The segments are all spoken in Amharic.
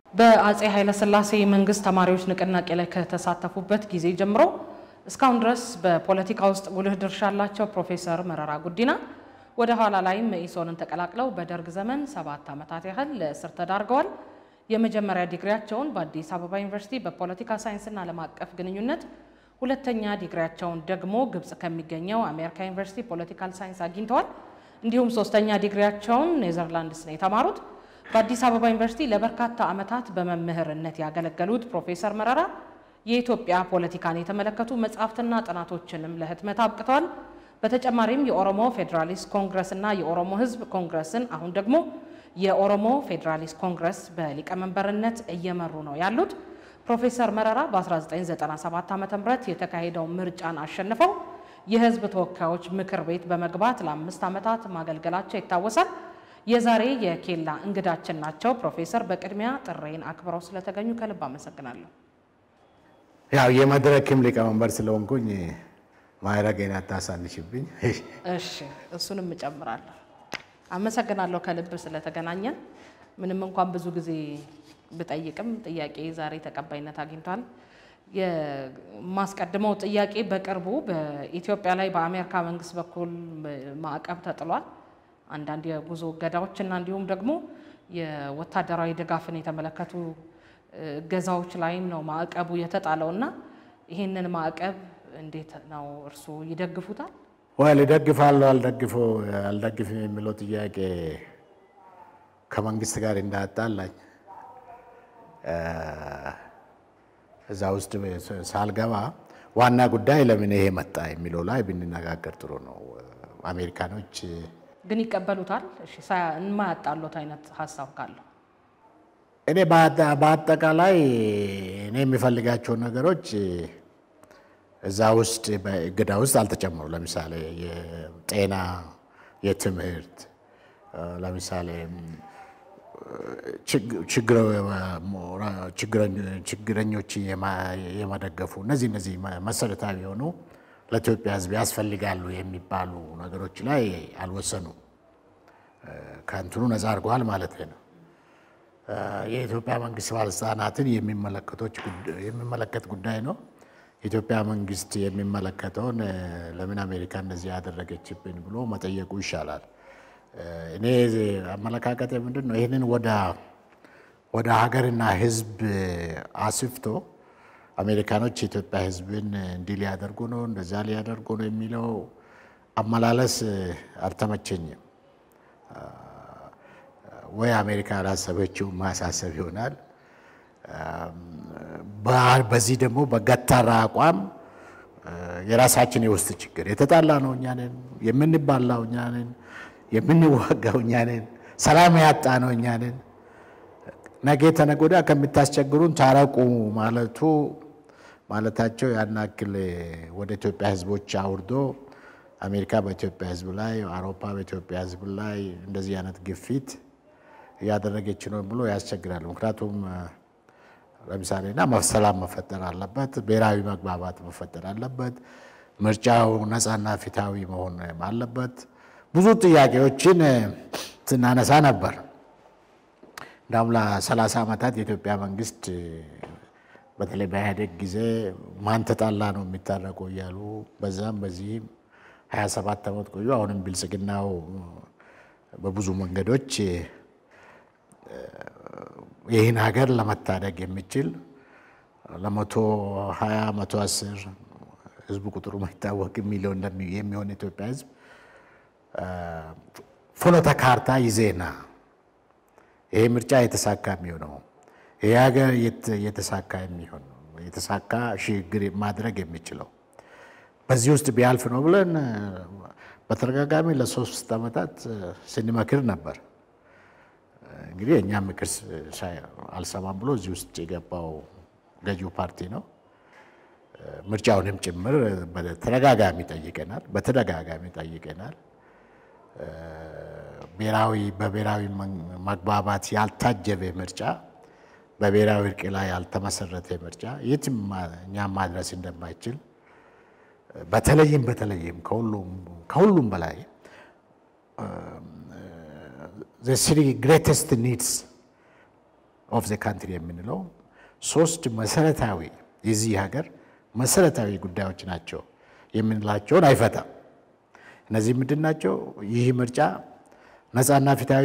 በአጼ ኃይለሥላሴ መንግስት ተማሪዎች ንቅናቄ ላይ ከተሳተፉበት ጊዜ ጀምሮ እስካሁን ድረስ በፖለቲካ ውስጥ ጉልህ ድርሻ ያላቸው ፕሮፌሰር መረራ ጉዲና ወደ ኋላ ላይም መኢሶንን ተቀላቅለው በደርግ ዘመን ሰባት ዓመታት ያህል ለእስር ተዳርገዋል። የመጀመሪያ ዲግሪያቸውን በአዲስ አበባ ዩኒቨርሲቲ በፖለቲካ ሳይንስና ዓለም አቀፍ ግንኙነት፣ ሁለተኛ ዲግሪያቸውን ደግሞ ግብጽ ከሚገኘው አሜሪካ ዩኒቨርሲቲ ፖለቲካል ሳይንስ አግኝተዋል። እንዲሁም ሶስተኛ ዲግሪያቸውን ኔዘርላንድስ ነው የተማሩት። በአዲስ አበባ ዩኒቨርሲቲ ለበርካታ ዓመታት በመምህርነት ያገለገሉት ፕሮፌሰር መረራ የኢትዮጵያ ፖለቲካን የተመለከቱ መጽሐፍትና ጥናቶችንም ለህትመት አብቅተዋል። በተጨማሪም የኦሮሞ ፌዴራሊስት ኮንግረስ እና የኦሮሞ ሕዝብ ኮንግረስን አሁን ደግሞ የኦሮሞ ፌዴራሊስት ኮንግረስ በሊቀመንበርነት እየመሩ ነው ያሉት። ፕሮፌሰር መረራ በ1997 ዓ ም የተካሄደው ምርጫን አሸንፈው የህዝብ ተወካዮች ምክር ቤት በመግባት ለአምስት ዓመታት ማገልገላቸው ይታወሳል። የዛሬ የኬላ እንግዳችን ናቸው። ፕሮፌሰር በቅድሚያ ጥሬን አክብረው ስለተገኙ ከልብ አመሰግናለሁ። ያው የመድረክም ሊቀመንበር ስለሆንኩኝ ማዕረጌን አታሳንሽብኝ። እሺ እሱንም እጨምራለሁ። አመሰግናለሁ ከልብ ስለተገናኘን። ምንም እንኳን ብዙ ጊዜ ብጠይቅም ጥያቄ ዛሬ ተቀባይነት አግኝቷል። የማስቀድመው ጥያቄ በቅርቡ በኢትዮጵያ ላይ በአሜሪካ መንግስት በኩል ማዕቀብ ተጥሏል። አንዳንድ የጉዞ እገዳዎች እና እንዲሁም ደግሞ የወታደራዊ ድጋፍን የተመለከቱ እገዛዎች ላይም ነው ማዕቀቡ የተጣለው እና ይህንን ማዕቀብ እንዴት ነው እርስዎ ይደግፉታል? ወይ እደግፋለሁ አልደግፎ አልደግፍም የሚለው ጥያቄ ከመንግስት ጋር እንዳያጣላኝ እዛ ውስጥ ሳልገባ ዋና ጉዳይ ለምን ይሄ መጣ የሚለው ላይ ብንነጋገር ጥሩ ነው። አሜሪካኖች ግን ይቀበሉታል? እሺ የማያጣሉት አይነት ሀሳብ ካለው እኔ በአጠቃላይ እኔ የሚፈልጋቸውን ነገሮች እዛ ውስጥ በእገዳ ውስጥ አልተጨመሩ። ለምሳሌ የጤና፣ የትምህርት ለምሳሌ ችግረኞች የመደገፉ እነዚህ እነዚህ መሰረታዊ የሆኑ ለኢትዮጵያ ሕዝብ ያስፈልጋሉ የሚባሉ ነገሮች ላይ አልወሰኑም። ከእንትኑ ነፃ አድርገዋል ማለት ነው። የኢትዮጵያ መንግስት ባለስልጣናትን የሚመለከት ጉዳይ ነው። የኢትዮጵያ መንግስት የሚመለከተውን ለምን አሜሪካ እንደዚህ ያደረገችብን ብሎ መጠየቁ ይሻላል። እኔ አመለካከት ምንድን ነው? ይህንን ወደ ሀገርና ህዝብ አስፍቶ አሜሪካኖች የኢትዮጵያ ህዝብን እንዲህ ሊያደርጉ ነው እንደዛ ሊያደርጉ ነው የሚለው አመላለስ አልተመቸኝም። ወይ አሜሪካ ያላሰበችው ማሳሰብ ይሆናል። በዚህ ደግሞ በገታራ አቋም የራሳችን የውስጥ ችግር የተጣላ ነው እኛ ነን፣ የምንባላው እኛ ነን፣ የምንዋጋው እኛ ነን፣ ሰላም ያጣ ነው እኛ ነን። ነገ ተነገ ወዲያ ከምታስቸግሩን ታረቁ ማለቱ ማለታቸው ያን ያክል ወደ ኢትዮጵያ ህዝቦች አውርዶ አሜሪካ በኢትዮጵያ ህዝብ ላይ አውሮፓ በኢትዮጵያ ህዝብ ላይ እንደዚህ አይነት ግፊት እያደረገች ነው ብሎ ያስቸግራል። ምክንያቱም ለምሳሌ እና ሰላም መፈጠር አለበት፣ ብሔራዊ መግባባት መፈጠር አለበት፣ ምርጫው ነፃና ፊታዊ መሆን አለበት። ብዙ ጥያቄዎችን ስናነሳ ነበር። እንዳውም ለሰላሳ ዓመታት የኢትዮጵያ መንግስት በተለይ በኢህአዴግ ጊዜ ማን ተጣላ ነው የሚታረቀው እያሉ በዛም በዚህም 27 ዓመት ቆዩ። አሁንም ብልጽግናው በብዙ መንገዶች ይህን ሀገር ለመታደግ የሚችል ለመቶ ሀያ መቶ አስር ህዝቡ ቁጥሩ ማይታወቅ ሚሊዮን የሚሆን ኢትዮጵያ ህዝብ ፍኖተ ካርታ ይዜና ይሄ ምርጫ የተሳካ የሚሆነው ይሄ ሀገር የተሳካ የሚሆን የተሳካ ሽግግር ማድረግ የሚችለው በዚህ ውስጥ ቢያልፍ ነው ብለን በተደጋጋሚ ለሶስት ዓመታት ስንመክር ነበር። እንግዲህ የእኛ ምክር አልሰማም ብሎ እዚህ ውስጥ የገባው ገዢው ፓርቲ ነው። ምርጫውንም ጭምር በተደጋጋሚ ጠይቀናል፣ በተደጋጋሚ ጠይቀናል። ብሔራዊ በብሔራዊ መግባባት ያልታጀበ ምርጫ፣ በብሔራዊ እርቅ ላይ ያልተመሰረተ ምርጫ የትም እኛም ማድረስ እንደማይችል በተለይም በተለይም ከሁሉም በላይ ዘ ስሪ ግሬተስት ኒድስ ኦፍ ዘ ካንትሪ የምንለው ሶስት መሰረታዊ የዚህ ሀገር መሰረታዊ ጉዳዮች ናቸው የምንላቸውን አይፈታም። እነዚህ ምንድን ናቸው? ይህ ምርጫ ነፃና ፊታዊ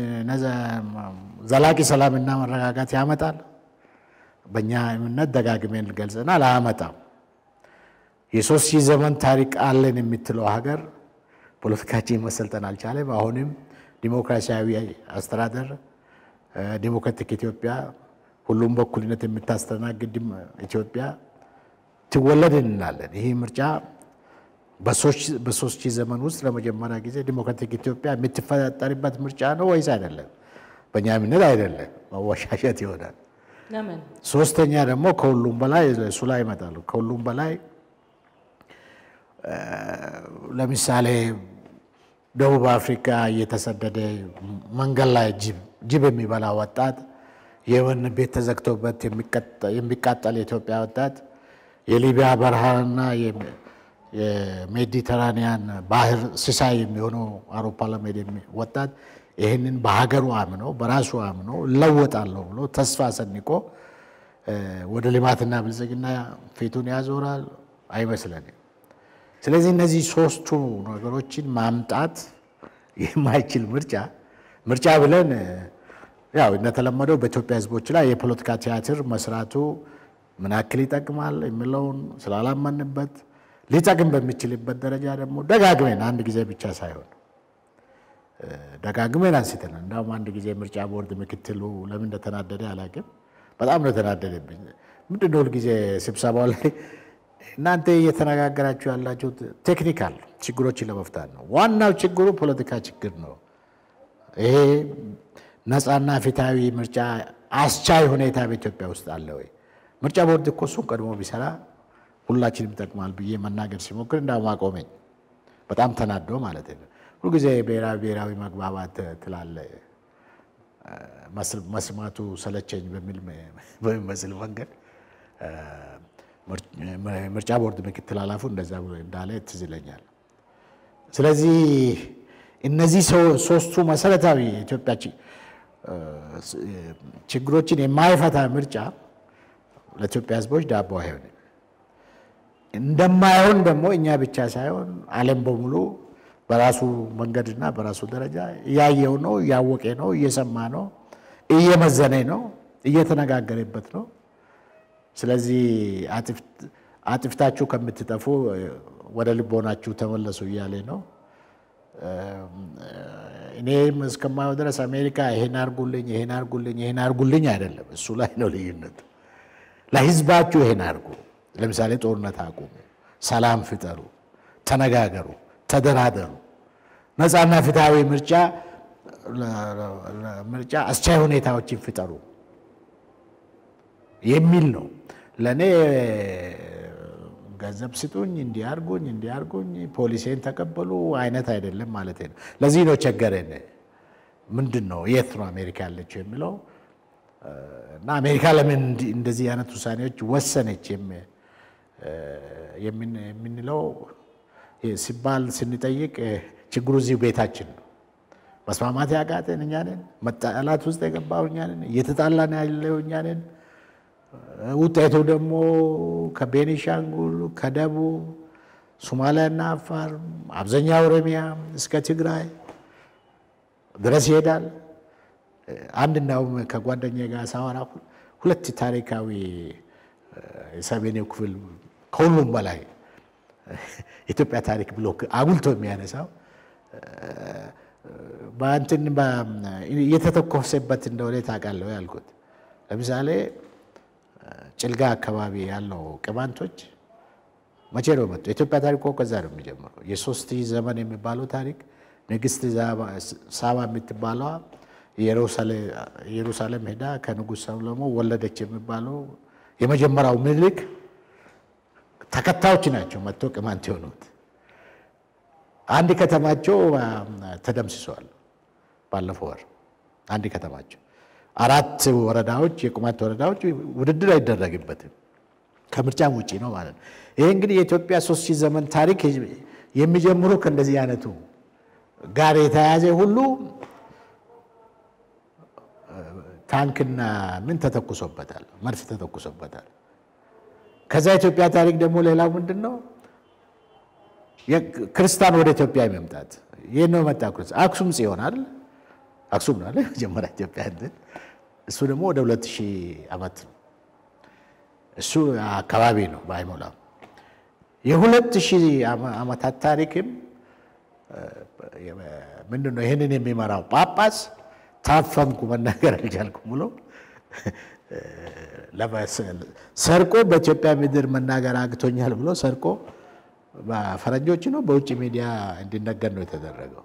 ዘላቂ ሰላምና መረጋጋት ያመጣል? በእኛ እምነት ደጋግሜን ገልጸናል፣ አያመጣም። የሶስት ሺህ ዘመን ታሪክ አለን የምትለው ሀገር ፖለቲካችን መሰልጠን አልቻለም። አሁንም ዲሞክራሲያዊ አስተዳደር ዲሞክራቲክ ኢትዮጵያ ሁሉም በኩልነት የምታስተናግድ ኢትዮጵያ ትወለድ እንላለን። ይህ ምርጫ በሶስት ሺህ ዘመን ውስጥ ለመጀመሪያ ጊዜ ዲሞክራቲክ ኢትዮጵያ የምትፈጠርበት ምርጫ ነው ወይስ አይደለም? በእኛ እምነት አይደለም፣ መወሻሸት ይሆናል። ለምን? ሶስተኛ ደግሞ ከሁሉም በላይ እሱ ላይ ይመጣሉ። ከሁሉም በላይ ለምሳሌ ደቡብ አፍሪካ እየተሰደደ መንገድ ላይ ጅብ የሚበላ ወጣት፣ የወህኒ ቤት ተዘግቶበት የሚቃጠል የኢትዮጵያ ወጣት፣ የሊቢያ በረሃና የሜዲተራኒያን ባህር ሲሳይ የሚሆነው አውሮፓ ለመሄድ ወጣት ይህንን በሀገሩ አምኖ በራሱ አምኖ እለወጣለሁ ብሎ ተስፋ ሰንቆ ወደ ልማትና ብልጽግና ፊቱን ያዞራል አይመስለንም። ስለዚህ እነዚህ ሶስቱ ነገሮችን ማምጣት የማይችል ምርጫ ምርጫ ብለን ያው እንደተለመደው በኢትዮጵያ ሕዝቦች ላይ የፖለቲካ ቲያትር መስራቱ ምን ያክል ይጠቅማል የሚለውን ስላላመንበት ሊጠቅም በሚችልበት ደረጃ ደግሞ ደጋግመን አንድ ጊዜ ብቻ ሳይሆን ደጋግመን አንስተናል። እንዳውም አንድ ጊዜ ምርጫ ቦርድ ምክትሉ ለምን እንደተናደደ አላውቅም። በጣም ነው የተናደደብኝ። ምንድን ነው ሁልጊዜ ስብሰባው ላይ እናንተ እየተነጋገራችሁ ያላችሁት ቴክኒካል ችግሮችን ለመፍታት ነው። ዋናው ችግሩ ፖለቲካ ችግር ነው። ይሄ ነፃና ፊታዊ ምርጫ አስቻይ ሁኔታ በኢትዮጵያ ውስጥ አለ ወይ? ምርጫ ቦርድ እኮ እሱን ቀድሞ ቢሰራ ሁላችንም ይጠቅማል ብዬ መናገር ሲሞክር እንዳውም አቆመኝ። በጣም ተናዶ ማለት ነው። ሁልጊዜ ብሔራዊ ብሔራዊ መግባባት ትላለ መስማቱ ሰለቸኝ በሚመስል መንገድ ምርጫ ቦርድ ምክትል ኃላፊው እንደዛ እንዳለ ትዝ ይለኛል። ስለዚህ እነዚህ ሶስቱ መሰረታዊ የኢትዮጵያ ችግሮችን የማይፈታ ምርጫ ለኢትዮጵያ ሕዝቦች ዳቦ አይሆንም። እንደማይሆን ደግሞ እኛ ብቻ ሳይሆን ዓለም በሙሉ በራሱ መንገድና በራሱ ደረጃ እያየው ነው፣ እያወቀ ነው፣ እየሰማ ነው፣ እየመዘነ ነው፣ እየተነጋገረበት ነው። ስለዚህ አጥፍታችሁ ከምትጠፉ ወደ ልቦናችሁ ተመለሱ እያለ ነው። እኔም እስከማየው ድረስ አሜሪካ ይሄን አርጉልኝ፣ ይሄን አርጉልኝ፣ ይሄን አርጉልኝ አይደለም። እሱ ላይ ነው ልዩነቱ። ለህዝባችሁ ይሄን አርጉ። ለምሳሌ ጦርነት አቁሙ፣ ሰላም ፍጠሩ፣ ተነጋገሩ፣ ተደራደሩ፣ ነፃና ፍትሐዊ ምርጫ ምርጫ አስቻይ ሁኔታዎችን ፍጠሩ የሚል ነው። ለእኔ ገንዘብ ስጡኝ፣ እንዲያርጉኝ እንዲያርጉኝ፣ ፖሊሴን ተቀበሉ አይነት አይደለም ማለት ነው። ለዚህ ነው ቸገረን። ምንድን ነው የት ነው አሜሪካ ያለችው የሚለው እና አሜሪካ ለምን እንደዚህ አይነት ውሳኔዎች ወሰነች የምንለው ሲባል ስንጠይቅ ችግሩ እዚሁ ቤታችን ነው። መስማማት ያቃተን እኛ ነን። መጣላት ውስጥ የገባው እኛ ነን። እየተጣላን ያለው እኛ ነን። ውጤቱ ደግሞ ከቤኒሻንጉል ከደቡብ ሶማሊያና አፋር አብዛኛው ኦሮሚያ እስከ ትግራይ ድረስ ይሄዳል። አንድ እንዳውም ከጓደኛ ጋር ሳወራ ሁለት ታሪካዊ የሰሜኔው ክፍል ከሁሉም በላይ የኢትዮጵያ ታሪክ ብሎ አጉልቶ የሚያነሳው በእንትን እየተተኮሰበት እንደሆነ ታውቃለህ ያልኩት ለምሳሌ ጭልጋ አካባቢ ያለው ቅማንቶች መቼ ነው መጡ? የኢትዮጵያ ታሪክ እኮ ከዛ ነው የሚጀምረው። የሶስት ሺህ ዘመን የሚባለው ታሪክ ንግስት ሳባ የምትባለዋ ኢየሩሳሌም ሄዳ ከንጉሥ ሰሎሞን ወለደች የሚባለው የመጀመሪያው ምኒልክ ተከታዮች ናቸው መጥቶ ቅማንት የሆኑት። አንድ ከተማቸው ተደምስሰዋል። ባለፈው ወር አንድ ከተማቸው አራት ወረዳዎች የቅማንት ወረዳዎች ውድድር አይደረግበትም ከምርጫም ውጭ ነው ማለት ነው። ይሄ እንግዲህ የኢትዮጵያ ሶስት ሺህ ዘመን ታሪክ የሚጀምሩ ከእንደዚህ አይነቱ ጋር የተያያዘ ሁሉ ታንክና ምን ተተኩሶበታል፣ መድፍ ተተኩሶበታል። ከዛ ኢትዮጵያ ታሪክ ደግሞ ሌላው ምንድን ነው? ክርስቲያን ወደ ኢትዮጵያ መምጣት ይህ ነው መጣ ክርስቲያን አክሱም ጽዮን አይደል? አክሱም ነው አይደል? መጀመሪያ ኢትዮጵያ እንትን እሱ ደግሞ ወደ ሁለት ሺህ ዓመት ነው። እሱ አካባቢ ነው ባይሞላም የሁለት ሺህ ዓመታት ታሪክም ምንድን ነው ይህንን የሚመራው ጳጳስ ታፈንኩ መናገር አልቻልኩም ብሎ ሰርቆ በኢትዮጵያ ምድር መናገር አግቶኛል ብሎ ሰርቆ በፈረንጆች ነው በውጭ ሚዲያ እንዲነገር ነው የተደረገው።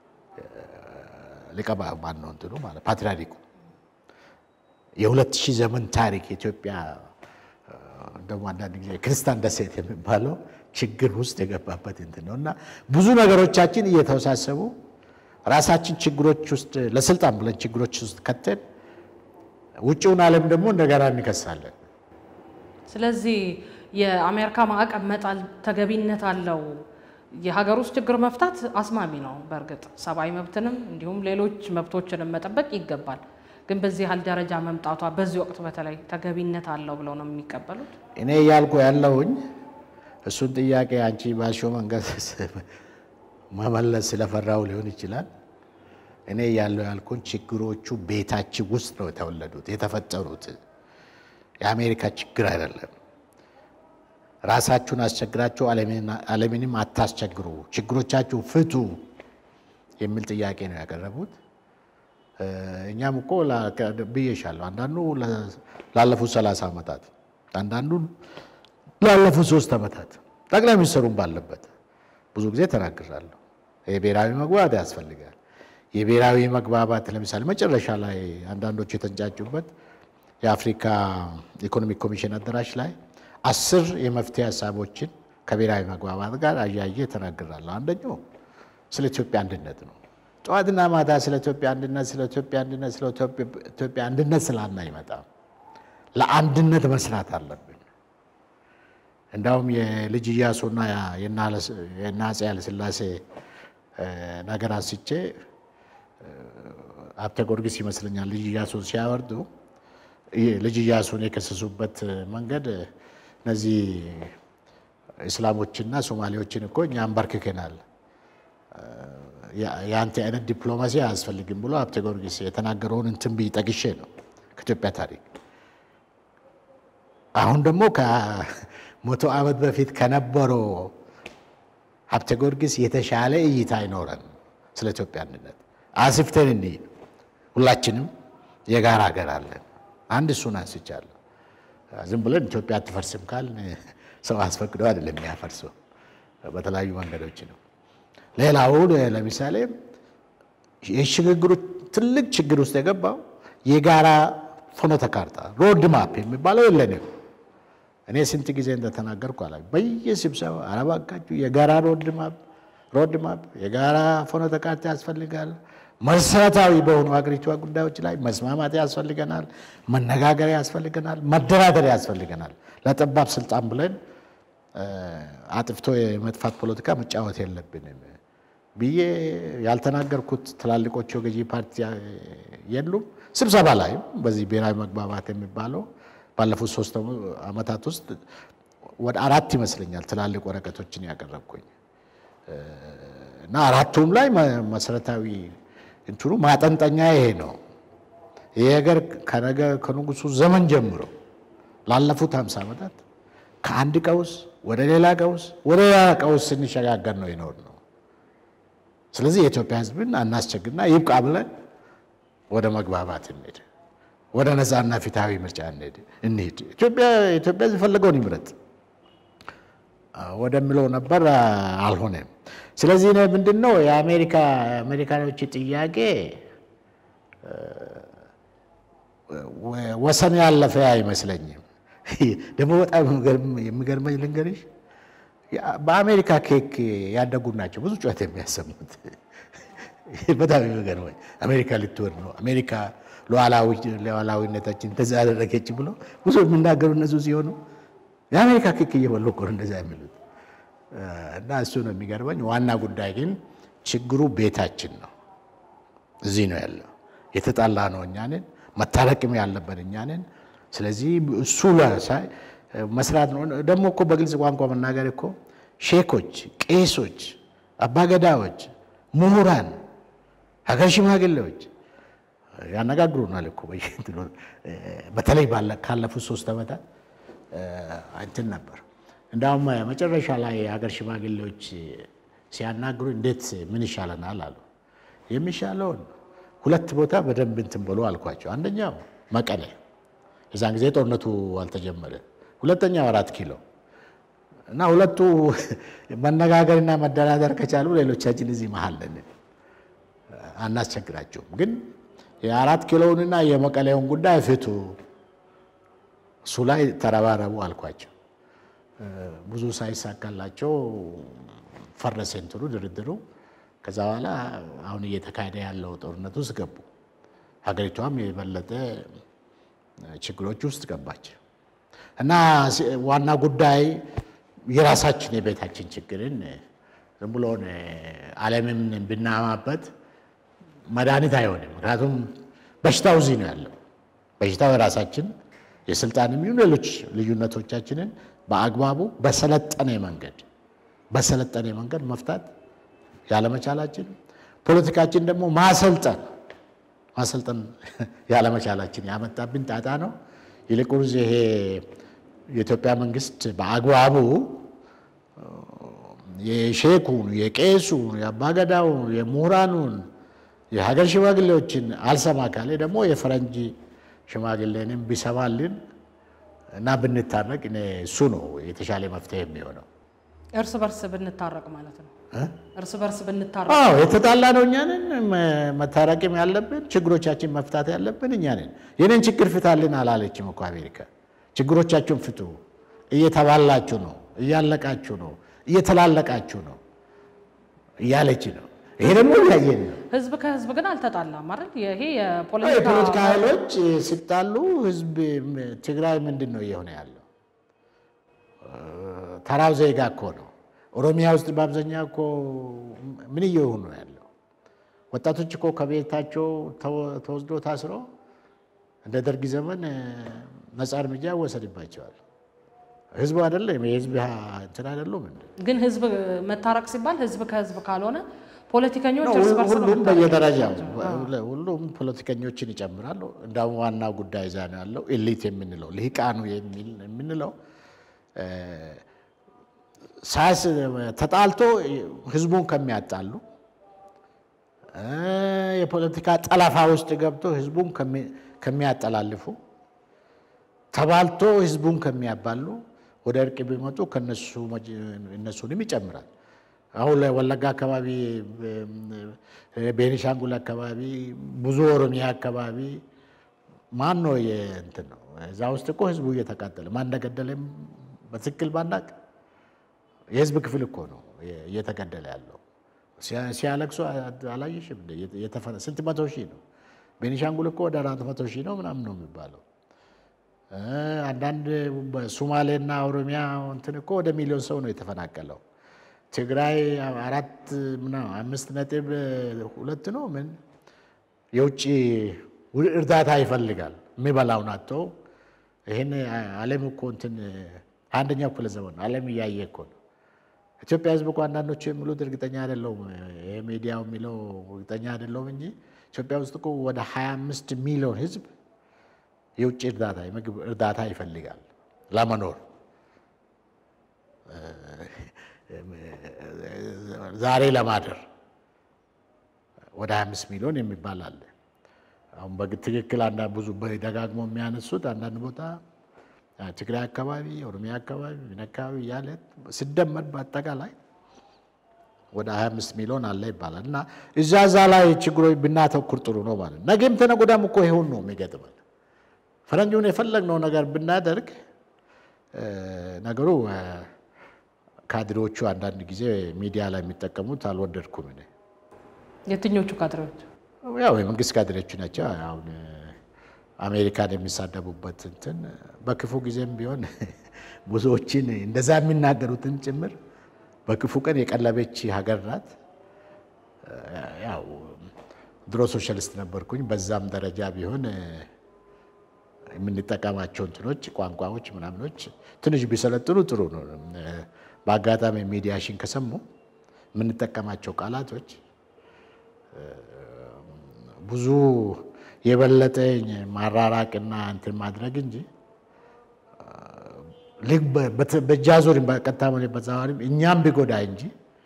ሊቀ ማን ነው እንትኑ ማለት ፓትርያርኩ የሁለት ሺህ ዘመን ታሪክ ኢትዮጵያ ደግሞ አንዳንድ ጊዜ ክርስቲያን ደሴት የሚባለው ችግር ውስጥ የገባበት እንትን ነው እና ብዙ ነገሮቻችን እየተወሳሰቡ ራሳችን ችግሮች ውስጥ ለስልጣን ብለን ችግሮች ውስጥ ከተን ውጭውን ዓለም ደግሞ እንደገና እንከሳለን። ስለዚህ የአሜሪካ ማዕቀብ መጣል ተገቢነት አለው። የሀገር ውስጥ ችግር መፍታት አስማሚ ነው። በእርግጥ ሰብአዊ መብትንም እንዲሁም ሌሎች መብቶችንም መጠበቅ ይገባል። ግን በዚህ ያህል ደረጃ መምጣቷ በዚህ ወቅት በተለይ ተገቢነት አለው ብለው ነው የሚቀበሉት? እኔ እያልኩ ያለሁኝ እሱን ጥያቄ አንቺ ባልሽው መንገድ መመለስ ስለፈራው ሊሆን ይችላል። እኔ ያለው ያልኩን ችግሮቹ ቤታችን ውስጥ ነው የተወለዱት የተፈጠሩት። የአሜሪካ ችግር አይደለም። ራሳችሁን አስቸግራችሁ ዓለምንም አታስቸግሩ፣ ችግሮቻችሁ ፍቱ የሚል ጥያቄ ነው ያቀረቡት። እኛም እኮ ብዬሻለሁ፣ አንዳንዱ ላለፉት ሰላሳ ዓመታት አንዳንዱ ላለፉት ሶስት ዓመታት ጠቅላይ ሚኒስትሩም ባለበት ብዙ ጊዜ ተናግራለሁ። የብሔራዊ መግባባት ያስፈልጋል። የብሔራዊ መግባባት ለምሳሌ መጨረሻ ላይ አንዳንዶቹ የተንጫጩበት የአፍሪካ ኢኮኖሚክ ኮሚሽን አዳራሽ ላይ አስር የመፍትሄ ሀሳቦችን ከብሔራዊ መግባባት ጋር አያየ ተናግራለሁ። አንደኛው ስለ ኢትዮጵያ አንድነት ነው። ጠዋትና ማታ ስለ ኢትዮጵያ አንድነት፣ ስለ ኢትዮጵያ አንድነት፣ ስለ ኢትዮጵያ አንድነት ስላና አይመጣም። ለአንድነት መስራት አለብን። እንዳውም የልጅ ኢያሱና የእነ አፄ ኃይለሥላሴ ነገር አንስቼ ሀብተ ጊዮርጊስ ይመስለኛል ልጅ ኢያሱን ሲያወርዱ ልጅ ኢያሱን የከሰሱበት መንገድ እነዚህ እስላሞችና ሶማሌዎችን እኮ እኛ አንበርክከናል፣ የአንተ አይነት ዲፕሎማሲ አያስፈልግም ብሎ ሀብተ ጊዮርጊስ የተናገረውን እንትን ብዬ ጠቅሼ ነው ከኢትዮጵያ ታሪክ። አሁን ደግሞ ከመቶ ዓመት በፊት ከነበረው ሀብተ ጊዮርጊስ የተሻለ እይታ አይኖረን ስለ ኢትዮጵያ አንድነት አስፍተን እንሂድ። ሁላችንም የጋራ ሀገር አለን። አንድ እሱን አንስቻለሁ። ዝም ብለን ኢትዮጵያ አትፈርስም ካል ሰው አስፈቅዶ አይደለም የሚያፈርሰው፣ በተለያዩ መንገዶች ነው። ሌላው ለምሳሌ የሽግግሩ ትልቅ ችግር ውስጥ የገባው የጋራ ፍኖተ ካርታ ሮድ ማፕ የሚባለው የለንም። እኔ ስንት ጊዜ እንደተናገርኩ አላ በየስብሰባ አረባካችሁ የጋራ ሮድ ማፕ ሮድ ማፕ የጋራ ፍኖተ ካርታ ያስፈልጋል። መሰረታዊ በሆኑ ሀገሪቷ ጉዳዮች ላይ መስማማት ያስፈልገናል። መነጋገር ያስፈልገናል። መደራደር ያስፈልገናል። ለጠባብ ስልጣን ብለን አጥፍቶ የመጥፋት ፖለቲካ መጫወት የለብንም ብዬ ያልተናገርኩት ትላልቆቹ ገዢ ፓርቲ የሉም። ስብሰባ ላይም በዚህ ብሔራዊ መግባባት የሚባለው ባለፉት ሶስት ዓመታት ውስጥ ወደ አራት ይመስለኛል ትላልቅ ወረቀቶችን ያቀረብኩኝ እና አራቱም ላይ መሰረታዊ እንትኑ ማጠንጠኛ ይሄ ነው። ይህ ሀገር ከነገ ከንጉሱ ዘመን ጀምሮ ላለፉት ሃምሳ ዓመታት ከአንድ ቀውስ ወደ ሌላ ቀውስ ወደ ሌላ ቀውስ ስንሸጋገር ነው ይኖር ነው። ስለዚህ የኢትዮጵያ ሕዝብን አናስቸግርና ይብቃ ብለን ወደ መግባባት እንሄድ፣ ወደ ነፃና ፊታዊ ምርጫ እንሄድ። ኢትዮጵያ ኢትዮጵያ የፈለገውን ይምረጥ ወደሚለው ነበር፣ አልሆነም። ስለዚህ እኔ ምንድን ነው የአሜሪካ አሜሪካኖች ጥያቄ ወሰን ያለፈ አይመስለኝም። ደግሞ በጣም የሚገርመኝ ልንገርሽ፣ በአሜሪካ ኬክ ያደጉ ናቸው ብዙ ጩኸት የሚያሰሙት። በጣም የሚገርመኝ አሜሪካ ልትወር ነው፣ አሜሪካ ሉዓላዊነታችን እንደዛ ያደረገች ብሎ ብዙ የሚናገሩ እነሱ ሲሆኑ የአሜሪካ ኬክ እየበሉ እኮ ነው እንደዛ የሚሉት። እና እሱ ነው የሚገርመኝ። ዋና ጉዳይ ግን ችግሩ ቤታችን ነው፣ እዚህ ነው ያለው። የተጣላ ነው እኛንን መታረቅም ያለብን እኛ ነን። ስለዚህ እሱ ላይ መስራት ነው። ደግሞ እኮ በግልጽ ቋንቋ መናገር እኮ ሼኮች፣ ቄሶች፣ አባገዳዎች፣ ምሁራን፣ ሀገር ሽማግሌዎች ያነጋግሩናል እኮ በየእንትኑ በተለይ ካለፉት ሶስት ዓመታት እንትን ነበር። እንዳውም መጨረሻ ላይ የሀገር ሽማግሌዎች ሲያናግሩ እንዴት ምን ይሻለናል አሉ። የሚሻለውን ሁለት ቦታ በደንብ እንትን ብሎ አልኳቸው። አንደኛው መቀሌ፣ የዛን ጊዜ ጦርነቱ አልተጀመረ። ሁለተኛው አራት ኪሎ እና ሁለቱ መነጋገርና መደራደር ከቻሉ ሌሎቻችን እዚህ መሀል ነን፣ አናስቸግራቸውም። ግን የአራት ኪሎውንና የመቀሌውን ጉዳይ ፍቱ፣ እሱ ላይ ተረባረቡ አልኳቸው። ብዙ ሳይሳካላቸው ፈረሰ እንትኑ ድርድሩ። ከዛ በኋላ አሁን እየተካሄደ ያለው ጦርነት ውስጥ ገቡ። ሀገሪቷም የበለጠ ችግሮች ውስጥ ገባች እና ዋና ጉዳይ የራሳችን የቤታችን ችግርን ዝም ብሎን ዓለምን ብናማበት መድኃኒት አይሆንም። ምክንያቱም በሽታው እዚህ ነው ያለው። በሽታው የራሳችን የስልጣንም ይሁን ሌሎች ልዩነቶቻችንን በአግባቡ በሰለጠነ መንገድ በሰለጠነ መንገድ መፍታት ያለመቻላችን፣ ፖለቲካችን ደግሞ ማሰልጠን ማሰልጠን ያለመቻላችን ያመጣብን ጣጣ ነው። ይልቁንስ ይሄ የኢትዮጵያ መንግስት በአግባቡ የሼኩን፣ የቄሱን፣ የአባገዳውን፣ የምሁራኑን፣ የሀገር ሽማግሌዎችን አልሰማ ካለ ደግሞ የፈረንጅ ሽማግሌንም ቢሰማልን እና ብንታረቅ እኔ እሱ ነው የተሻለ መፍትሄ የሚሆነው። እርስ በርስ ብንታረቅ ማለት ነው። እርስ በርስ ብንታረቅ አዎ የተጣላ ነው እኛ ነን። መታረቅም ያለብን ችግሮቻችን መፍታት ያለብን እኛ ነን። የኔን ችግር ፍታልን አላለችም እኮ አሜሪካ። ችግሮቻችሁን ፍቱ፣ እየተባላችሁ ነው፣ እያለቃችሁ ነው፣ እየተላለቃችሁ ነው እያለች ነው። ይሄ ደግሞ እያየን ነው። ህዝብ ከህዝብ ግን አልተጣላም አይደል? ይሄ የፖለቲካ የፖለቲካ ኃይሎች ሲጣሉ ህዝብ ትግራይ ምንድን ነው እየሆነ ያለው? ተራው ዜጋ እኮ ነው። ኦሮሚያ ውስጥ በአብዛኛው እኮ ምን እየሆኑ ነው ያለው? ወጣቶች እኮ ከቤታቸው ተወስዶ ታስሮ እንደ ደርግ ዘመን ነፃ እርምጃ ይወሰድባቸዋል። ህዝቡ አይደለም የህዝብ እንትን አይደሉም እንዴ? ግን ህዝብ መታረቅ ሲባል ህዝብ ከህዝብ ካልሆነ ፖለቲከኞች እርስ በርስ ነው ሁሉም መታረቅ በየደረጃው ያለባቸው። ሁሉም ፖለቲከኞችን ይጨምራሉ። እንዳውም ዋና ጉዳይ እዛ ነው ያለው። ኤሊት የምንለው ልሂቃኑ የሚል የምንለው ሳስ ተጣልቶ ህዝቡን ከሚያጣሉ የፖለቲካ ጠለፋ ውስጥ ገብቶ ህዝቡን ከሚ- ከሚያጠላልፉ ተባልቶ ህዝቡን ከሚያባሉ ወደ እርቅ ቢመጡ ከነሱ መጅ- እነሱንም ይጨምራል። አሁን ላይ ወለጋ አካባቢ፣ ቤኒሻንጉል አካባቢ፣ ብዙ ኦሮሚያ አካባቢ ማን ነው የእንትን ነው እዛ ውስጥ እኮ ህዝቡ እየተቃጠለ ማን እንደገደለም በትክክል ባናቅ የህዝብ ክፍል እኮ ነው እየተገደለ ያለው። ሲያ- ሲያለቅሱ አላየሽም? እንደ የተፈ- ስንት መቶ ሺህ ነው። ቤኒሻንጉል እኮ ወደ አራት መቶ ሺህ ነው ምናምን ነው የሚባለው። እ አንዳንድ በሶማሌና ኦሮሚያ እንትን እኮ ወደ ሚሊዮን ሰው ነው የተፈናቀለው። ትግራይ አራት ምናምን አምስት ነጥብ ሁለት ነው ምን የውጭ እርዳታ ይፈልጋል የሚበላውን አጥቶ ይህን ዓለም እኮ እንትን አንደኛው ክፍለ ዘመን ነው። ዓለም እያየ እኮ ነው። ኢትዮጵያ ህዝብ እኮ አንዳንዶቹ የሚሉት እርግጠኛ አይደለሁም፣ ይሄ ሚዲያው የሚለው እርግጠኛ አይደለሁም እንጂ ኢትዮጵያ ውስጥ እኮ ወደ 25 ሚሊዮን ህዝብ የውጭ እርዳታ የምግብ እርዳታ ይፈልጋል ለመኖር። ዛሬ ለማደር ወደ 25 ሚሊዮን የሚባል አለ። አሁን በትክክል አንዳንድ ብዙ ደጋግሞ የሚያነሱት አንዳንድ ቦታ ትግራይ አካባቢ፣ ኦሮሚያ አካባቢ፣ ምን አካባቢ እያለ ሲደመር በአጠቃላይ ወደ 25 ሚሊዮን አለ ይባላል። እና እዛ እዛ ላይ ችግሮች ብናተኩር ጥሩ ነው ማለት ነው። ነገም ተነገ ወዲያም እኮ ይሁን ነው የሚገጥመን። ፈረንጁን የፈለግነው ነገር ብናደርግ ነገሩ ካድሬዎቹ አንዳንድ ጊዜ ሚዲያ ላይ የሚጠቀሙት አልወደድኩም እኔ። የትኞቹ ካድሬዎች? ያው የመንግስት ካድሬዎቹ ናቸው። አሁን አሜሪካን የሚሳደቡበት እንትን በክፉ ጊዜም ቢሆን ብዙዎችን እንደዛ የሚናገሩትን ጭምር በክፉ ቀን የቀለበች ሀገር ናት። ያው ድሮ ሶሻሊስት ነበርኩኝ። በዛም ደረጃ ቢሆን የምንጠቀማቸው እንትኖች ቋንቋዎች ምናምኖች ትንሽ ቢሰለጥኑ ጥሩ ነው። በአጋጣሚ ሚዲያሽን ከሰሙ የምንጠቀማቸው ቃላቶች ብዙ የበለጠ ማራራቅና እንትን ማድረግ እንጂ ልክ በእጅ አዙር በቀጥታ ሆነ በተዘዋዋሪም እኛም ቢጎዳ እንጂ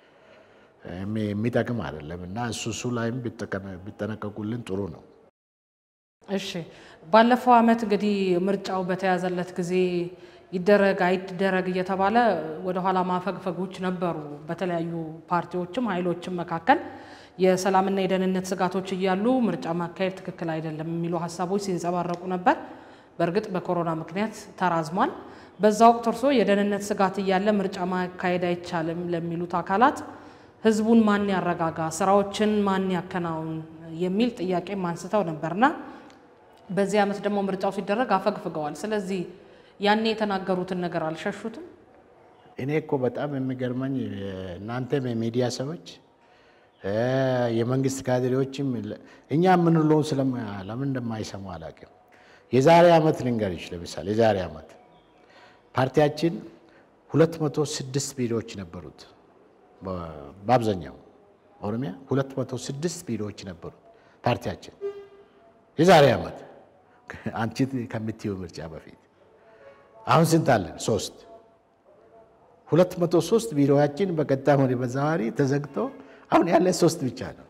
የሚጠቅም አይደለም እና እሱ እሱ ላይም ቢጠነቀቁልን ጥሩ ነው። እሺ፣ ባለፈው ዓመት እንግዲህ ምርጫው በተያዘለት ጊዜ ይደረግ አይደረግ እየተባለ ወደኋላ ማፈግፈጎች ነበሩ። በተለያዩ ፓርቲዎችም ኃይሎችም መካከል የሰላምና የደህንነት ስጋቶች እያሉ ምርጫ ማካሄድ ትክክል አይደለም የሚሉ ሀሳቦች ሲንጸባረቁ ነበር። በእርግጥ በኮሮና ምክንያት ተራዝሟል። በዛ ወቅት እርሶ የደህንነት ስጋት እያለ ምርጫ ማካሄድ አይቻልም ለሚሉት አካላት ህዝቡን ማን ያረጋጋ፣ ስራዎችን ማን ያከናውን የሚል ጥያቄም አንስተው ነበርና በዚህ ዓመት ደግሞ ምርጫው ሲደረግ አፈግፍገዋል። ስለዚህ ያኔ የተናገሩትን ነገር አልሸሹትም። እኔ እኮ በጣም የሚገርመኝ እናንተም የሚዲያ ሰዎች የመንግስት ካድሬዎችም እኛ የምንለውን ለምን እንደማይሰሙ አላውቅም። የዛሬ ዓመት ልንገርሽ፣ ለምሳሌ የዛሬ ዓመት ፓርቲያችን 206 ቢሮዎች ነበሩት። በአብዛኛው ኦሮሚያ 206 ቢሮዎች ነበሩት ፓርቲያችን የዛሬ ዓመት አንቺ ከምትይው ምርጫ በፊት አሁን ስንት አለን? ሶስት ሁለት መቶ ሶስት ቢሮዎችን በቀጥታም ሆነ በተዘዋዋሪ ተዘግቶ አሁን ያለ ሶስት ብቻ ነው።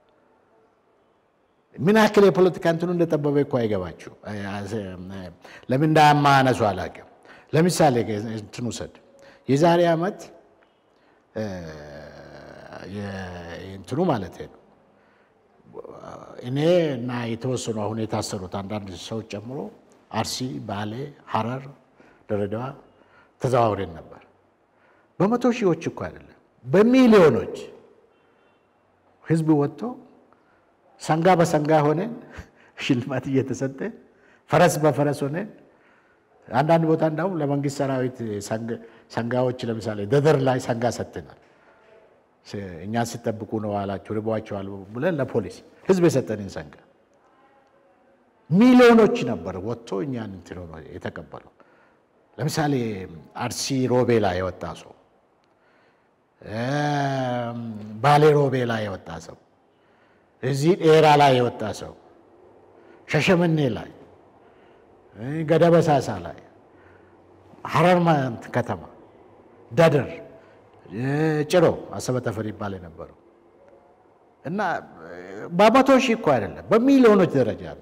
ምን ያክል የፖለቲካ እንትኑ እንደጠበበ እኮ አይገባችሁ። ለምን እንዳያማነሱ አላውቅም። ለምሳሌ እንትን ውሰድ። የዛሬ ዓመት እንትኑ ማለት ነው እኔ እና የተወሰኑ አሁን የታሰሩት አንዳንድ ሰዎች ጨምሮ አርሲ፣ ባሌ፣ ሐረር፣ ድሬዳዋ ተዘዋውረን ነበር። በመቶ ሺዎች እኮ አይደለም በሚሊዮኖች ህዝብ ወጥቶ ሰንጋ በሰንጋ ሆነን ሽልማት እየተሰጠ ፈረስ በፈረስ ሆነን አንዳንድ ቦታ እንዳውም ለመንግስት ሰራዊት ሰንጋዎች ለምሳሌ ደደር ላይ ሰንጋ ሰጥተናል። እኛን ሲጠብቁ ነው አላችሁ ርቧቸዋል ብለን ለፖሊስ ህዝብ የሰጠንን ሰንጋ ሚሊዮኖች ነበር ወጥቶ እኛን እንትን ሆኖ የተቀበለው። ለምሳሌ አርሲ ሮቤ ላይ የወጣ ሰው፣ ባሌ ሮቤ ላይ የወጣ ሰው፣ እዚህ ዴራ ላይ የወጣ ሰው፣ ሸሸመኔ ላይ፣ ገደበሳሳ ላይ፣ ሐረር ከተማ፣ ደደር ጭሮ አሰበ ተፈሪ ይባል የነበረው እና በመቶ ሺህ እኮ አይደለም በሚሊዮኖች ደረጃ ነው።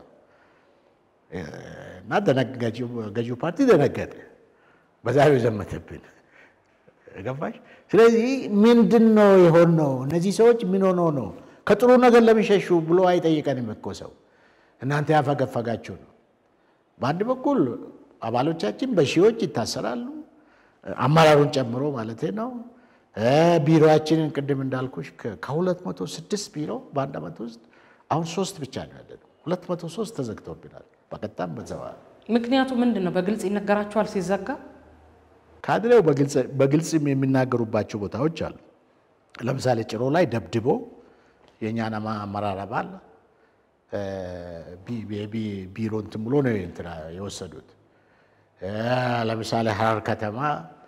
እና ገዢው ፓርቲ ደነገጠ። በዛሬው ዘመተብን ገባሽ? ስለዚህ ምንድን ነው የሆነው? እነዚህ ሰዎች ምን ሆኖ ነው ከጥሩ ነገር ለሚሸሹ ብሎ አይጠይቀንም እኮ ሰው። እናንተ ያፈገፈጋችሁ ነው። በአንድ በኩል አባሎቻችን በሺዎች ይታሰራሉ፣ አመራሩን ጨምሮ ማለት ነው። ቢሮችንን ቅድም እንዳልኩሽ ከሁለት መቶ ስድስት ቢሮ በአንድ ዓመት ውስጥ አሁን ሶስት ብቻ ነው ያለነው። ሁለት መቶ ሶስት ተዘግተውብናል በቀጥታም በተዘዋዋሪ። ምክንያቱ ምንድን ነው? በግልጽ ይነገራቸዋል ሲዘጋ። ካድሬው በግልጽም የሚናገሩባቸው ቦታዎች አሉ። ለምሳሌ ጭሮ ላይ ደብድቦ የእኛን አመራር አባል ቢሮ እንትን ብሎ ነው እንትና የወሰዱት። ለምሳሌ ሐረር ከተማ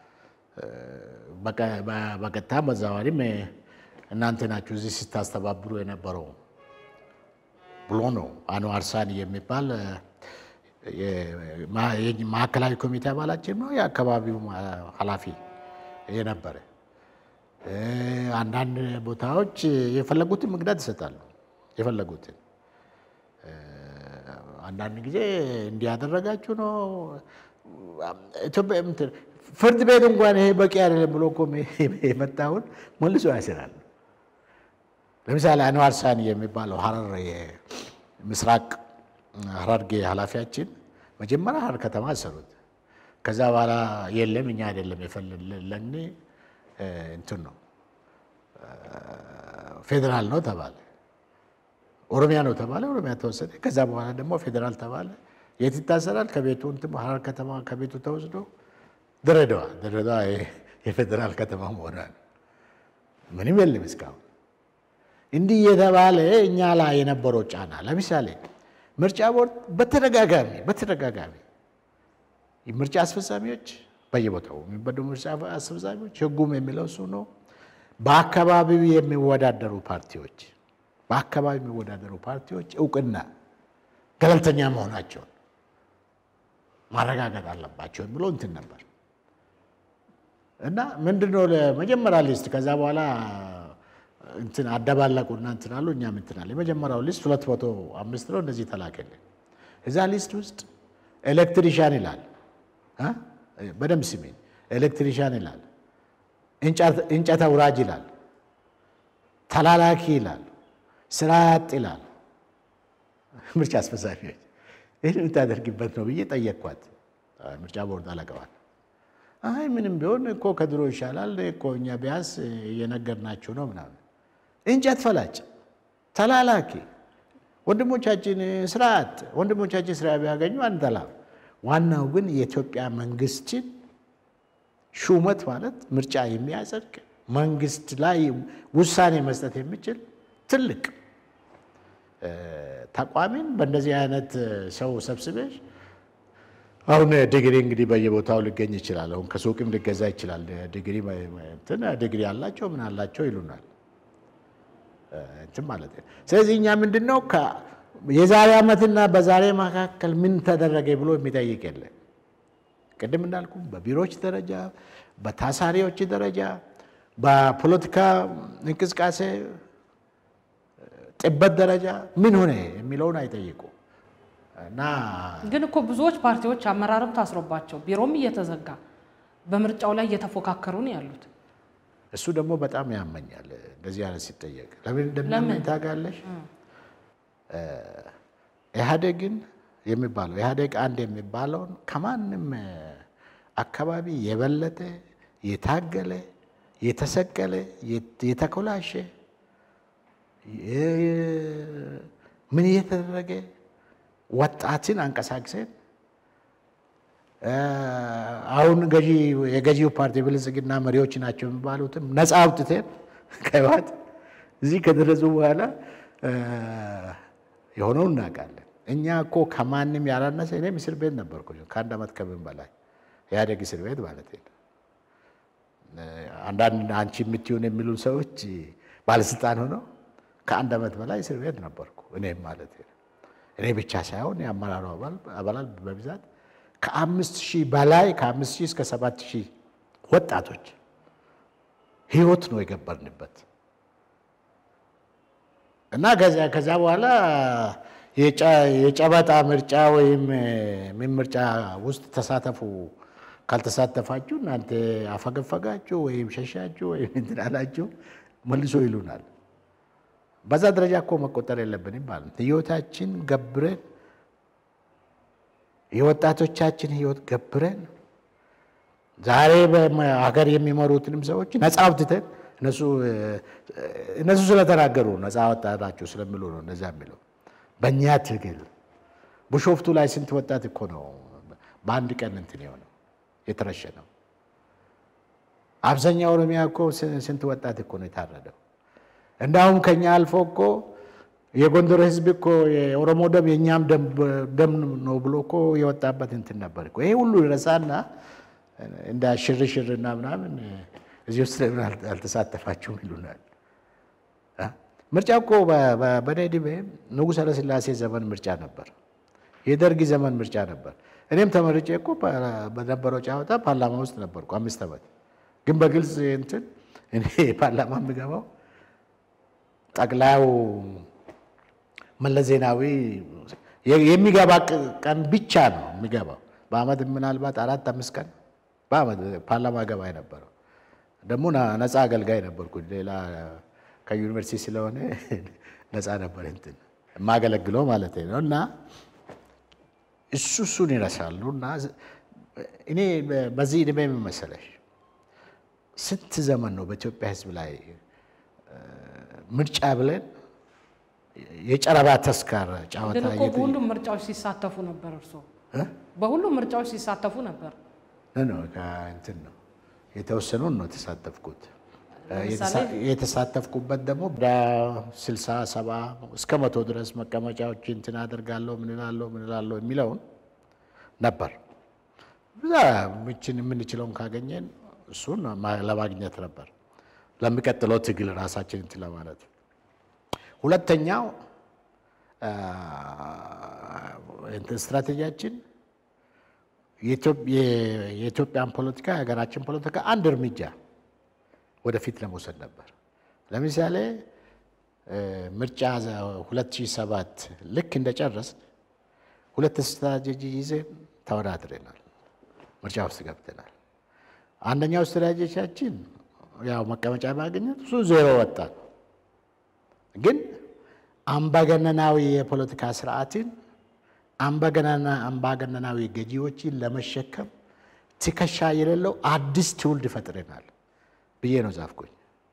በቀጥታም በተዘዋዋሪም እናንተ ናችሁ እዚህ ስታስተባብሩ የነበረው ብሎ ነው። አንዋር ሳኒ የሚባል ማዕከላዊ ኮሚቴ አባላችን ነው፣ የአካባቢው ኃላፊ የነበረ። አንዳንድ ቦታዎች የፈለጉትን መግዳት ይሰጣሉ። የፈለጉትን አንዳንድ ጊዜ እንዲያደረጋችሁ ነው ፍርድ ቤት እንኳን ይሄ በቂ አይደለም ብሎ እኮ የመጣውን መልሶ ያስራል። ለምሳሌ አንዋር ሳኒ የሚባለው ሐረር የምስራቅ ሐረርጌ ኃላፊያችን መጀመሪያ ሐረር ከተማ አሰሩት። ከዛ በኋላ የለም እኛ አይደለም የፈለግን እንትን ነው ፌዴራል ነው ተባለ። ኦሮሚያ ነው ተባለ። ኦሮሚያ ተወሰደ። ከዛ በኋላ ደግሞ ፌዴራል ተባለ። የት ይታሰራል? ከቤቱ እንትን ሐረር ከተማ ከቤቱ ተወስዶ ድሬዳዋ ድሬዳዋ የፌዴራል ከተማ መሆኗል። ምንም የለም እስካሁን። እንዲህ የተባለ እኛ ላይ የነበረው ጫና ለምሳሌ ምርጫ ቦርድ በተደጋጋሚ በተደጋጋሚ ምርጫ አስፈጻሚዎች በየቦታው የሚበዱ ምርጫ አስፈጻሚዎች ህጉም የሚለው እሱ ነው። በአካባቢው የሚወዳደሩ ፓርቲዎች በአካባቢ የሚወዳደሩ ፓርቲዎች እውቅና ገለልተኛ መሆናቸውን ማረጋገጥ አለባቸው የሚለው እንትን ነበር እና ምንድነው ለመጀመሪያ ሊስት ከዛ በኋላ እንትን አደባለቁና እንትን አሉ። እኛም እንትን አለ። የመጀመሪያው ሊስት ሁለት መቶ አምስት ነው እንደዚህ ተላከልን። እዛ ሊስት ውስጥ ኤሌክትሪሻን ይላል እ በደንብ ስሜን ኤሌክትሪሻን ይላል፣ እንጨት አውራጅ ይላል፣ ተላላኪ ይላል፣ ስራ ያጥ ይላል። ምርጫ አስፈጻሚዎች ይህን የምታደርግበት ነው ብዬ ጠየቅኳት ምርጫ ቦርድ አለቀዋል። አይ ምንም ቢሆን እኮ ከድሮ ይሻላል እኮ እኛ ቢያንስ እየነገርናችሁ ነው ምናምን። እንጨት ፈላጭ፣ ተላላኪ፣ ወንድሞቻችን ስርዓት ወንድሞቻችን ስራ ቢያገኙ አንጠላ። ዋናው ግን የኢትዮጵያ መንግስትን ሹመት ማለት ምርጫ የሚያጸድቅ መንግስት ላይ ውሳኔ መስጠት የሚችል ትልቅ ተቋሚን በእንደዚህ አይነት ሰው ሰብስበሽ አሁን ዲግሪ እንግዲህ በየቦታው ሊገኝ ይችላል። አሁን ከሱቅም ሊገዛ ይችላል። ዲግሪ እንትን ዲግሪ አላቸው ምን አላቸው ይሉናል እንትን ማለት ነው። ስለዚህ እኛ ምንድን ነው የዛሬ ዓመትና በዛሬ መካከል ምን ተደረገ ብሎ የሚጠይቅ የለን። ቅድም እንዳልኩ በቢሮዎች ደረጃ፣ በታሳሪዎች ደረጃ፣ በፖለቲካ እንቅስቃሴ ጥበት ደረጃ ምን ሆነ የሚለውን አይጠይቁ እና ግን እኮ ብዙዎች ፓርቲዎች አመራርም ታስሮባቸው ቢሮም እየተዘጋ በምርጫው ላይ እየተፎካከሩ ነው ያሉት። እሱ ደግሞ በጣም ያመኛል። እንደዚህ አይነት ሲጠየቅ ለምን እንደሚያመኝ ታውቃለሽ? ኢህአዴግን የሚባለው ኢህአዴግ አንድ የሚባለውን ከማንም አካባቢ የበለጠ የታገለ የተሰቀለ የተኮላሸ ምን እየተደረገ ወጣትን አንቀሳቅሰን አሁን ገዢ የገዢው ፓርቲ ብልጽግና መሪዎች ናቸው የሚባሉትም ነፃ አውጥተን ከህወሓት እዚህ ከደረሱ በኋላ የሆነው እናውቃለን። እኛ እኮ ከማንም ያላነሰ እኔም እስር ቤት ነበርኩ ከአንድ ዓመት ከምን በላይ ኢህአዴግ እስር ቤት ማለት ነው። አንዳንድ አንቺ የምትሆን የሚሉ ሰዎች ባለስልጣን ሆነው ከአንድ ዓመት በላይ እስር ቤት ነበርኩ እኔም ማለት ነው። እኔ ብቻ ሳይሆን የአመራሩ አባላት በብዛት ከአምስት ሺህ በላይ ከአምስት ሺህ እስከ ሰባት ሺህ ወጣቶች ህይወት ነው የገበርንበት እና ከዛ በኋላ የጨበጣ ምርጫ ወይም ምን ምርጫ ውስጥ ተሳተፉ፣ ካልተሳተፋችሁ እናንተ አፈገፈጋችሁ ወይም ሸሻችሁ ወይም እንትን አላችሁ መልሶ ይሉናል። በዛ ደረጃ እኮ መቆጠር የለብንም ማለት ህይወታችን ገብረን የወጣቶቻችን ህይወት ገብረን ዛሬ ሀገር የሚመሩትንም ሰዎች ነፃ አውጥተን እነሱ ስለተናገሩ ነፃ ወጣታችሁ ስለሚሉ ነው እነዛ የሚለው። በእኛ ትግል ቢሾፍቱ ላይ ስንት ወጣት እኮ ነው በአንድ ቀን እንትን የሆነው የተረሸነው። አብዛኛው ኦሮሚያ እኮ ስንት ወጣት እኮ ነው የታረደው። እንዳውም ከኛ አልፎ እኮ የጎንደር ህዝብ እኮ የኦሮሞ ደም የእኛም ደም ነው ብሎ እኮ የወጣበት እንትን ነበር እኮ። ይሄ ሁሉ ረሳና እንደ ሽርሽርና ምናምን እዚህ ውስጥ ለምን አልተሳተፋችሁም ይሉናል። ምርጫ እኮ በእኔ ዕድሜ ንጉሠ ኃይለሥላሴ ዘመን ምርጫ ነበር፣ የደርግ ዘመን ምርጫ ነበር። እኔም ተመርጬ እኮ በነበረው ጨዋታ ፓርላማ ውስጥ ነበርኩ አምስት ዓመት። ግን በግልጽ እንትን እኔ ፓርላማ የምገባው ጠቅላዩ መለስ ዜናዊ የሚገባ ቀን ብቻ ነው የሚገባው። በአመት ምናልባት አራት አምስት ቀን በአመት ፓርላማ ገባ የነበረው ደግሞ ነፃ አገልጋይ ነበርኩ። ሌላ ከዩኒቨርሲቲ ስለሆነ ነፃ ነበር እንትን የማገለግለው ማለት ነው። እና እሱ እሱን ይረሳሉ። እና እኔ በዚህ ዕድሜ የምመሰለሽ ስንት ዘመን ነው በኢትዮጵያ ሕዝብ ላይ ምርጫ ብለን የጨረባ ተስካር ጨዋታ ግን እኮ በሁሉም ምርጫዎች ሲሳተፉ ነበር። እርስዎ በሁሉም ምርጫዎች ሲሳተፉ ነበር። ነው እንትን ነው የተወሰኑን ነው የተሳተፍኩት። ለምሳሌ የተሳተፍኩበት ደግሞ ወደ ስልሳ ሰባ እስከ መቶ ድረስ መቀመጫዎች እንትን አደርጋለሁ ምን እላለሁ ምን እላለሁ የሚለውን ነበር። ብዛ ምችን የምንችለውን ካገኘን እሱን ማ- ለማግኘት ነበር ለሚቀጥለው ትግል ራሳችን እንትን ለማለት። ሁለተኛው አ፣ እንትን ስትራቴጂያችን የኢትዮ- የ- የኢትዮጵያን ፖለቲካ የሀገራችን ፖለቲካ አንድ እርምጃ ወደፊት ለመውሰድ ነበር። ለምሳሌ እ፣ ምርጫ ዘ- 2007 ልክ እንደጨረስን ሁለት ስትራቴጂ ይዘን ተወዳድረናል። ምርጫ ውስጥ ገብተናል። አንደኛው ስትራቴጂያችን ያው መቀመጫ ማግኘት እሱ ዜሮ ወጣን። ግን አምባገነናዊ የፖለቲካ ስርዓትን አምባገነና አምባገነናዊ ገዢዎችን ለመሸከም ትከሻ የሌለው አዲስ ትውልድ ፈጥረናል ብዬ ነው ጻፍኩኝ።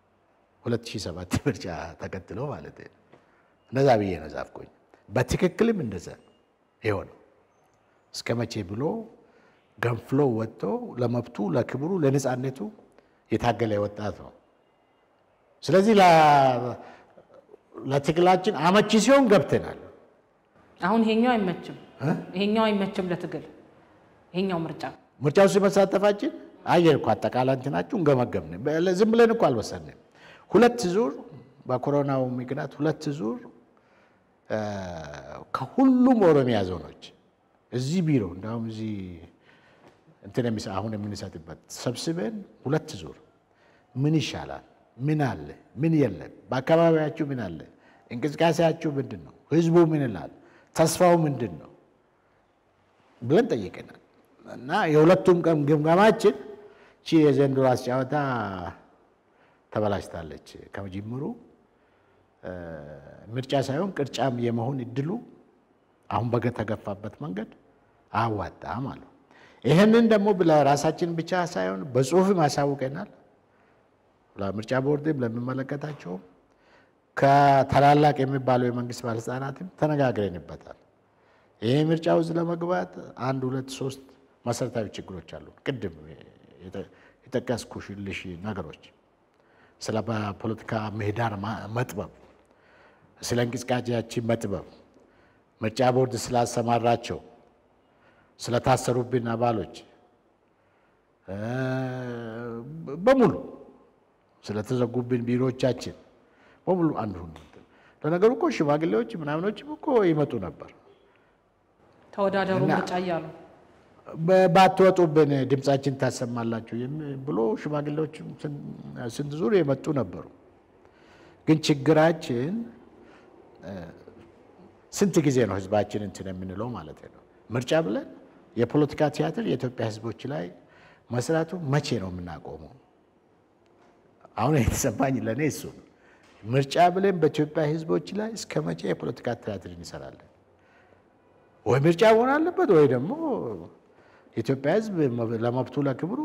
2007 ምርጫ ተከትሎ ማለት ነው። እንደዛ ብዬ ነው ጻፍኩኝ። በትክክልም እንደዛ ይኸው ነው። እስከ መቼ ብሎ ገንፍሎ ወጥቶ ለመብቱ፣ ለክብሩ፣ ለነፃነቱ የታገለ ወጣት ነው። ስለዚህ ለ- ለትግላችን አመቺ ሲሆን ገብተናል። አሁን ይሄኛው አይመችም፣ ይሄኛው አይመችም ለትግል ይሄኛው ምርጫ ምርጫ ውስጥ መሳተፋችን አየን እኮ አጠቃላይ እንትናችሁን ገመገምን። በ- ዝም ብለን እኮ አልወሰንም። ሁለት ዙር በኮሮናው ምክንያት ሁለት ዙር እ፣ ከሁሉም ኦሮሚያ ዞኖች እዚህ ቢሮ እንዲሁም እዚህ እንትን የሚሰ- አሁን የምንሰጥበት ሰብስበን ሁለት ዙር ምን ይሻላል፣ ምን አለ፣ ምን የለም፣ በአካባቢያችሁ ምን አለ፣ እንቅስቃሴያችሁ ምንድን ነው፣ ህዝቡ ምን ይላል፣ ተስፋው ምንድን ነው ብለን ጠይቀናል። እና የሁለቱም ቀን ግምገማችን ቺ የዘንድሮ አስጫወታ ተበላሽታለች። ከጅምሩ እ፣ ምርጫ ሳይሆን ቅርጫም የመሆን እድሉ አሁን በተገፋበት መንገድ አያዋጣም አሉ። ይህንን ደግሞ ለራሳችን ብቻ ሳይሆን በጽሁፍም ያሳውቀናል። ለምርጫ ቦርድም ለሚመለከታቸውም ከታላላቅ የሚባሉ የመንግስት ባለስልጣናትም ተነጋግረንበታል። ይህ ምርጫ ውስጥ ለመግባት አንድ ሁለት ሶስት መሰረታዊ ችግሮች አሉ። ቅድም የጠ- የጠቀስኩልሽ ነገሮች ስለ ፖለቲካ ምህዳር ማ- መጥበብ፣ ስለ እንቅስቃሴያችን መጥበብ፣ ምርጫ ቦርድ ስላሰማራቸው ስለታሰሩብን አባሎች እ፣ በሙሉ ስለተዘጉብን ቢሮዎቻችን በሙሉ አንዱ ለነገሩ እኮ ሽማግሌዎች ምናምኖችም እኮ ይመጡ ነበር። ተወዳደሩ እና- ምርጫ እያሉ በ- ባትወጡብን ድምፃችን ታሰማላችሁ የሚ- ብሎ ሽማግሌዎች ስንት ዙር የመጡ ነበሩ። ግን ችግራችን እ፣ ስንት ጊዜ ነው ህዝባችን እንትን የምንለው ማለት ነው። ምርጫ ብለን የፖለቲካ ቲያትር የኢትዮጵያ ህዝቦች ላይ መስራቱ መቼ ነው የምናቆመው? አሁን የተሰማኝ ለእኔ እሱ ነው። ምርጫ ብለን በኢትዮጵያ ህዝቦች ላይ እስከ መቼ የፖለቲካ ቲያትር እንሰራለን? ወይ ምርጫ መሆን አለበት ወይ ደግሞ የኢትዮጵያ ህዝብ ለመብቱ ለክብሩ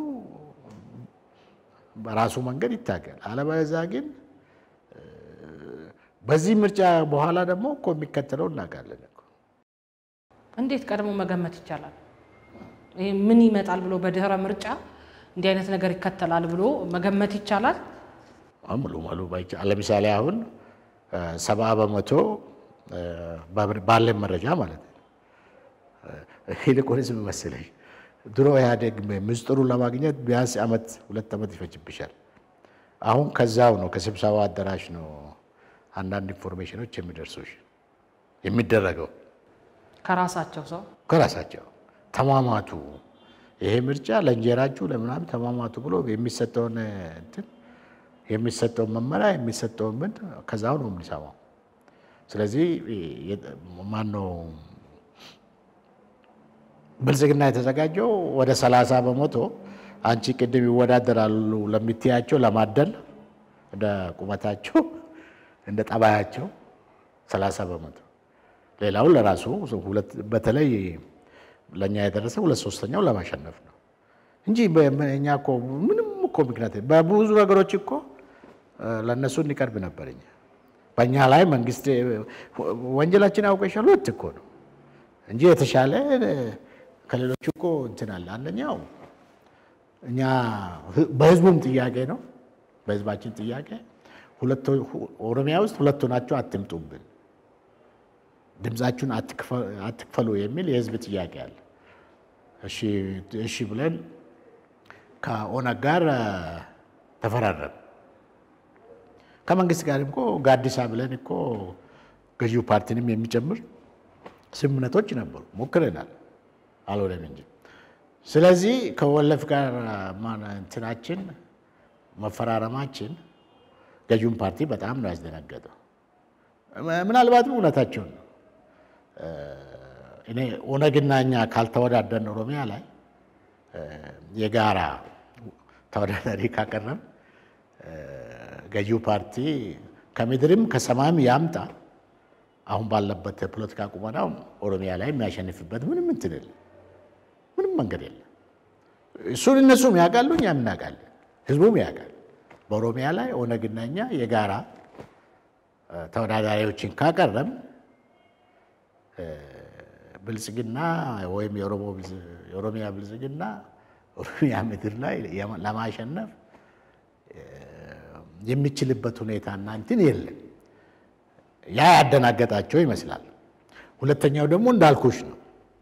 በራሱ መንገድ ይታገል። አለበለዚያ ግን እ፣ በዚህ ምርጫ በኋላ ደግሞ እኮ የሚከተለው እናውቃለን እኮ። እንዴት ቀድሞ መገመት ይቻላል? ይሄ ምን ይመጣል ብሎ በድህረ ምርጫ እንዲህ አይነት ነገር ይከተላል ብሎ መገመት ይቻላል? አሁን ሙሉ ሙሉ ባይቻ ለምሳሌ አሁን እ፣ ሰባ በመቶ እ፣ ባብ- ባለን መረጃ ማለት ነው እ፣ ይልቁንስ ምን መሰለሽ ድሮ ኢህአዴግ ምስጢሩን ለማግኘት ቢያንስ ዓመት ሁለት ዓመት ይፈጅብሻል። አሁን ከዛው ነው ከስብሰባ አዳራሽ ነው አንዳንድ ኢንፎርሜሽኖች የሚደርሱሽ የሚደረገው ከራሳቸው ሰው ከራሳቸው ተማማቱ። ይሄ ምርጫ ለእንጀራችሁ ለምናምን ተማማቱ ብሎ የሚሰጠውን እንትን የሚሰጠውን መመሪያ የሚሰጠውን ምን ከዛው ነው የምንሰማው። ስለዚህ ማነው ብልጽግና የተዘጋጀው ወደ ሰላሳ በመቶ አንቺ ቅድም ይወዳደራሉ ለምትያቸው ለማደል እንደ ቁመታቸው እንደ ጠባያቸው ሰላሳ በመቶ ሌላውን ለራሱ ሁለት በተለይ ለእኛ የደረሰ ሁለት ሶስተኛው ለማሸነፍ ነው እንጂ እኛ እኮ ምንም እኮ ምክንያት በብዙ ነገሮች እኮ ለእነሱ እንቀርብ ነበር። እኛ በእኛ ላይ መንግስት ወንጀላችን ያውቀሻል ሁለት እኮ ነው እንጂ የተሻለ ከሌሎቹ እኮ እንትን አለ። አንደኛው እኛ በህዝቡም ጥያቄ ነው በህዝባችን ጥያቄ ኦሮሚያ ውስጥ ሁለቱ ናቸው፣ አትምጡብን፣ ድምፃችሁን አትክፈሉ የሚል የህዝብ ጥያቄ አለ። እሺ ብለን ከኦነግ ጋር ተፈራረም። ከመንግስት ጋር እኮ ጋዲሳ ብለን እኮ ገዢው ፓርቲንም የሚጨምር ስምምነቶች ነበሩ፣ ሞክረናል፣ አልሆነም እንጂ። ስለዚህ ከወለፍ ጋር እንትናችን መፈራረማችን ገዢውን ፓርቲ በጣም ነው ያስደነገጠው። ምናልባትም እውነታቸውን ነው። እኔ ኦነግና እኛ ካልተወዳደርን ኦሮሚያ ላይ የጋራ ተወዳዳሪ ካቀረብ ገዢው ፓርቲ ከምድርም ከሰማይም ያምጣ አሁን ባለበት የፖለቲካ ቁመናው ኦሮሚያ ላይ የሚያሸንፍበት ምንም እንትን የለም፣ ምንም መንገድ የለም። እሱን እነሱም ያውቃሉ፣ እኛም እናውቃለን፣ ህዝቡም ያውቃል። በኦሮሚያ ላይ ኦነግና እኛ የጋራ ተወዳዳሪዎችን ካቀረብ ብልጽግና ወይም የኦሮሚያ ብልጽግና ኦሮሚያ ምድር ላይ ለማሸነፍ የሚችልበት ሁኔታና እንትን የለም። ያ ያደናገጣቸው ይመስላል። ሁለተኛው ደግሞ እንዳልኩሽ ነው።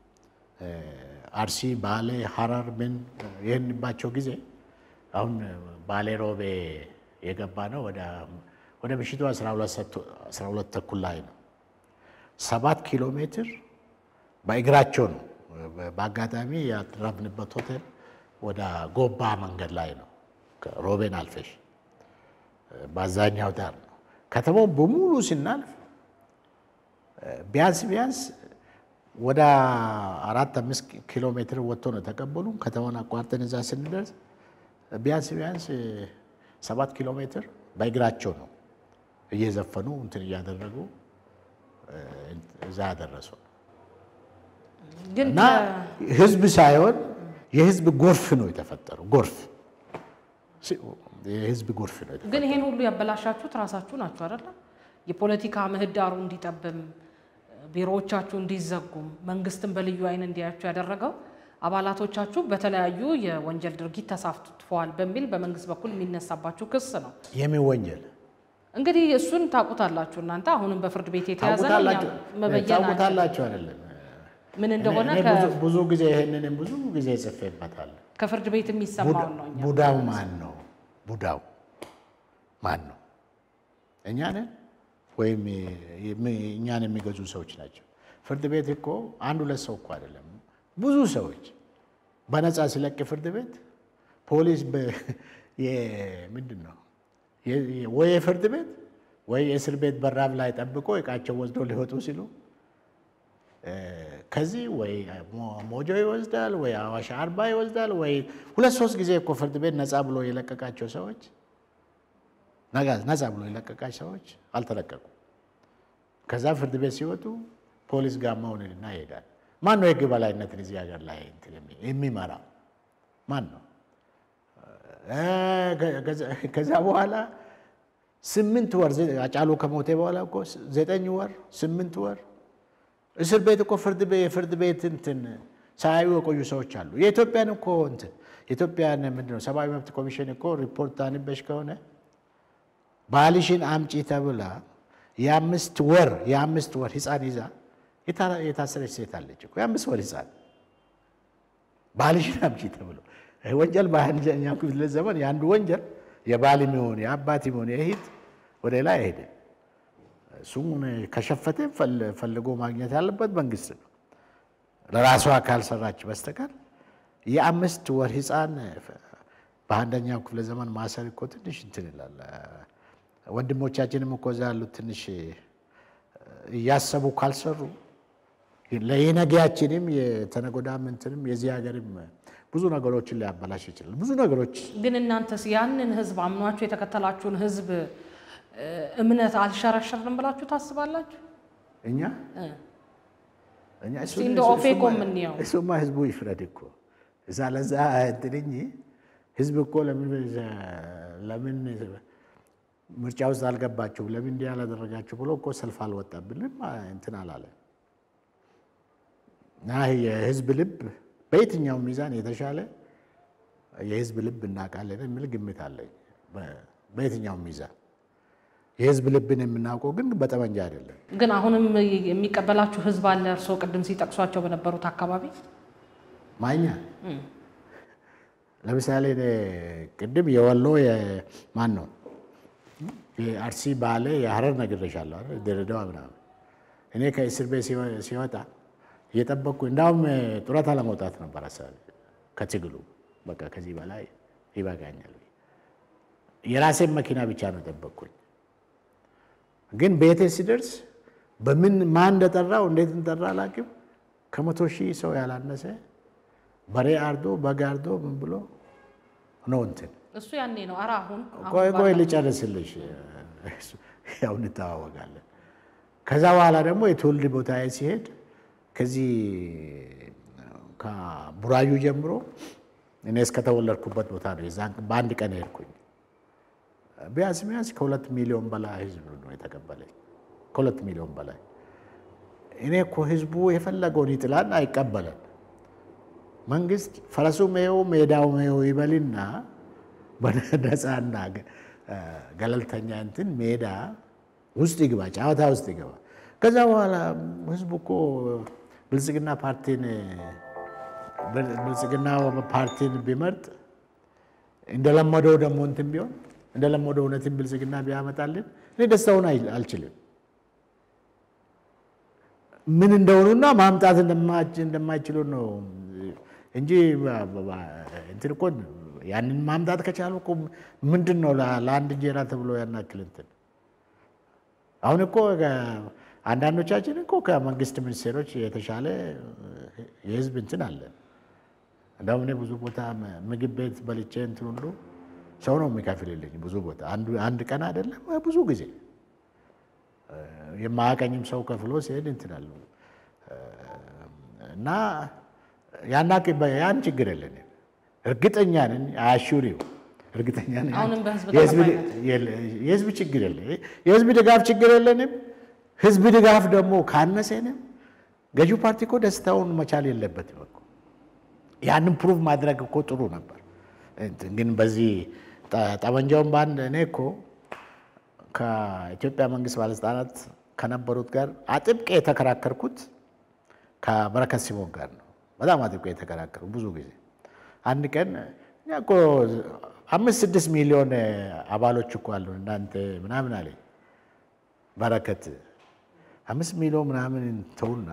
አርሲ፣ ባሌ፣ ሀረር ምን ይህንባቸው ጊዜ አሁን ባሌ ሮቤ የገባ ነው ወደ ምሽቱ 12 ተኩል ላይ ነው። ሰባት ኪሎ ሜትር በእግራቸው ነው። በአጋጣሚ ያረፍንበት ሆቴል ወደ ጎባ መንገድ ላይ ነው። ሮቤን አልፈሽ በአዛኛው ዳር ነው። ከተማው በሙሉ ስናልፍ ቢያንስ ቢያንስ ወደ አራት አምስት ኪሎ ሜትር ወጥቶ ነው ተቀበሉ። ከተማውን አቋርጠን እዛ ስንደርስ ቢያንስ ቢያንስ ሰባት ኪሎ ሜትር በእግራቸው ነው እየዘፈኑ እንትን እያደረጉ እዛ ያደረሱ እና ህዝብ ሳይሆን የህዝብ ጎርፍ ነው የተፈጠረው። ጎርፍ የህዝብ ጎርፍ ነው። ግን ይሄን ሁሉ ያበላሻችሁት ራሳችሁ ናችሁ አይደለም? የፖለቲካ ምህዳሩ እንዲጠብም ቢሮዎቻችሁ እንዲዘጉም መንግስትን በልዩ አይን እንዲያያችሁ ያደረገው አባላቶቻችሁ በተለያዩ የወንጀል ድርጊት ተሳትፈዋል በሚል በመንግስት በኩል የሚነሳባችሁ ክስ ነው። የምን ወንጀል እንግዲህ እሱን ታውቁታላችሁ እናንተ። አሁንም በፍርድ ቤት የተያዘ ነው። ታውቁታላችሁ መበየን ታውቁታላችሁ አይደለም? ምን እንደሆነ እኔ ብዙ- ብዙ ጊዜ ይሄንንም ብዙ ጊዜ ጽፌበታል። ከፍርድ ቤት የሚሰማውን ነው። እኛ ቡዳው ማን ነው? ቡዳው ማን ነው? እኛ ነን ወይም የሚ- እኛን የሚገዙ ሰዎች ናቸው? ፍርድ ቤት እኮ አንድ ሁለት ሰው እኮ አይደለም፣ ብዙ ሰዎች በነፃ ሲለቅ ፍርድ ቤት ፖሊስ ምንድን ነው የ- ወይ የፍርድ ቤት ወይ የእስር ቤት በራፍ ላይ ጠብቆ እቃቸው ወስዶ ሊወጡ ሲሉ ከዚህ ወይ ሞ- ሞጆ ይወስዳል ወይ አዋሽ አርባ ይወስዳል ወይ ሁለት ሶስት ጊዜ እኮ ፍርድ ቤት ነፃ ብሎ የለቀቃቸው ሰዎች ነጋ- ነፃ ብሎ የለቀቃቸው ሰዎች አልተለቀቁ። ከዛ ፍርድ ቤት ሲወጡ ፖሊስ ጋማውንና ይሄዳል። ማን ነው የህግ በላይነትን እዚህ ሀገር ላይ እንትን የሚ- የሚመራው ማን ነው? እ ከዛ- ከዛ በኋላ ስምንት ወር ዘ- አጫሉ ከሞቴ በኋላ እኮ ዘጠኝ ወር ስምንት ወር እስር ቤት እኮ ፍርድ ቤት የፍርድ ቤት እንትን ሳያዩ የቆዩ ሰዎች አሉ። የኢትዮጵያን እኮ እንትን የኢትዮጵያን ምንድን ነው ሰብአዊ መብት ኮሚሽን እኮ ሪፖርት አንበሽ ከሆነ ባልሽን አምጪ ተብላ የአምስት ወር የአምስት ወር ህፃን ይዛ የታ- የታሰረች ሴት አለች እኮ የአምስት ወር ህፃን ባልሽን አምጪ ተብሎ ይህ ወንጀል በአንደኛው ክፍለ ዘመን የአንዱ ወንጀል የባል የሚሆን የአባት የሚሆን የእህት ወደ ላይ አይሄድም። እሱም ከሸፈተ ፈል- ፈልጎ ማግኘት ያለበት መንግስት ነው። ለራሷ ካልሰራች በስተቀር የአምስት ወር ህፃን በአንደኛው ክፍለ ዘመን ማሰር እኮ ትንሽ እንትን ይላል። ወንድሞቻችንም እኮ እዛ ያሉት ትንሽ እያሰቡ ካልሰሩ ለየነገያችንም የተነጎዳም እንትንም የዚህ ሀገርም ብዙ ነገሮችን ሊያበላሽ ይችላል። ብዙ ነገሮች ግን እናንተስ ያንን ህዝብ አምኗችሁ የተከተላችሁን ህዝብ እ፣ እምነት አልሸረሸርንም ብላችሁ ታስባላችሁ? እኛ እ። እኛ እሱ- እስቲ እንደ እሱ- ኦፌኮ እሱማ- የምንየው። እሱማ ህዝቡ ይፍረድ እኮ እዛ ለዛ እንትን እንጂ ህዝብ እኮ ለምን ለምን ምርጫ ውስጥ አልገባችሁ ለምን እንዲህ ያላደረጋችሁ ብሎ እኮ ሰልፍ አልወጣብንም እንትን አላለ እና የህዝብ ልብ በየትኛው ሚዛን የተሻለ የህዝብ ልብ እናውቃለን የሚል ግምት አለኝ። በ- በየትኛውም ሚዛን የህዝብ ልብን የምናውቀው ግን በጠመንጃ አይደለም። ግን አሁንም የሚቀበላችሁ ህዝብ አለ። እርስዎ ቅድም ሲጠቅሷቸው በነበሩት አካባቢ ማኛ ለምሳሌ እኔ ቅድም የወሎ ማን ነው የአርሲ ባሌ የሀረር ነግሬሻለሁ አይደል? ድሬዳዋ ምናምን እኔ ከእስር ቤት ሲወጣ እየጠበቅኩ እንዳውም ጡረታ ለመውጣት ነበር ሀሳቤ ከትግሉ በቃ ከዚህ በላይ ይበቃኛል። የራሴን መኪና ብቻ ነው የጠበቅኩኝ። ግን ቤቴ ሲደርስ በምን ማን እንደጠራው እንዴት እንደጠራ አላውቅም። ከመቶ ሺህ ሰው ያላነሰ በሬ አርዶ በግ አርዶ ምን ብሎ ነው እንትን እሱ ያኔ ነው። ኧረ አሁን ቆይ ቆይ ልጨርስልሽ፣ ያው እንተዋወቃለን። ከዛ በኋላ ደግሞ የትውልድ ቦታዬ ሲሄድ ከዚህ ከቡራዩ ጀምሮ እኔ እስከተወለድኩበት ቦታ ነው። የዛን በአንድ ቀን ሄድኩኝ። ቢያንስ ቢያንስ ከሁለት ሚሊዮን በላይ ህዝብ ነው የተቀበለኝ። ከሁለት ሚሊዮን በላይ እኔ እኮ ህዝቡ የፈለገውን ይጥላል አይቀበለን። መንግስት ፈረሱ ሜው ሜዳው ሜው ይበልና በነፃና ገለልተኛ እንትን ሜዳ ውስጥ ይግባ፣ ጨዋታ ውስጥ ይገባ። ከዛ በኋላ ህዝቡ እኮ ብልጽግና ፓርቲን ብልጽግና ፓርቲን ቢመርጥ እንደለመደው ደግሞ እንትን ቢሆን እንደለመደው እውነትን ብልጽግና ቢያመጣልን እኔ ደስታውን አልችልም። ምን እንደሆኑና ማምጣት እንደማይችሉ ነው እንጂ እንትን እኮ ያንን ማምጣት ከቻሉ እኮ ምንድን ነው ለአንድ እንጀራ ተብሎ ያናክል እንትን አሁን እኮ አንዳንዶቻችን እኮ ከመንግስት ሚኒስቴሮች የተሻለ የህዝብ እንትን አለን። እንደውም እኔ ብዙ ቦታ ምግብ ቤት በልቼ እንትን ሁሉ ሰው ነው የሚከፍልልኝ። ብዙ ቦታ አንድ ቀን አይደለም ብዙ ጊዜ የማያቀኝም ሰው ከፍሎ ሲሄድ እንትን አሉ እና ያን ችግር የለንም። እርግጠኛ ነን አያሹሪው እርግጠኛ ነን አሁንም በህዝብ የህዝብ ችግር የለ የህዝብ ድጋፍ ችግር የለንም። ህዝብ ድጋፍ ደግሞ ካነሰንም ገዢው ፓርቲ እኮ ደስታውን መቻል የለበትም እኮ ያንን ፕሩቭ ማድረግ እኮ ጥሩ ነበር። ግን በዚህ ጠመንጃውን በአንድ እኔ እኮ ከኢትዮጵያ መንግስት ባለስልጣናት ከነበሩት ጋር አጥብቄ የተከራከርኩት ከበረከት ሲሞን ጋር ነው። በጣም አጥብቄ የተከራከሩ ብዙ ጊዜ አንድ ቀን እኛ እኮ አምስት ስድስት ሚሊዮን አባሎች እኮ አሉ እናንተ ምናምን አለኝ በረከት አምስት ሚሊዮን ምናምን ተውና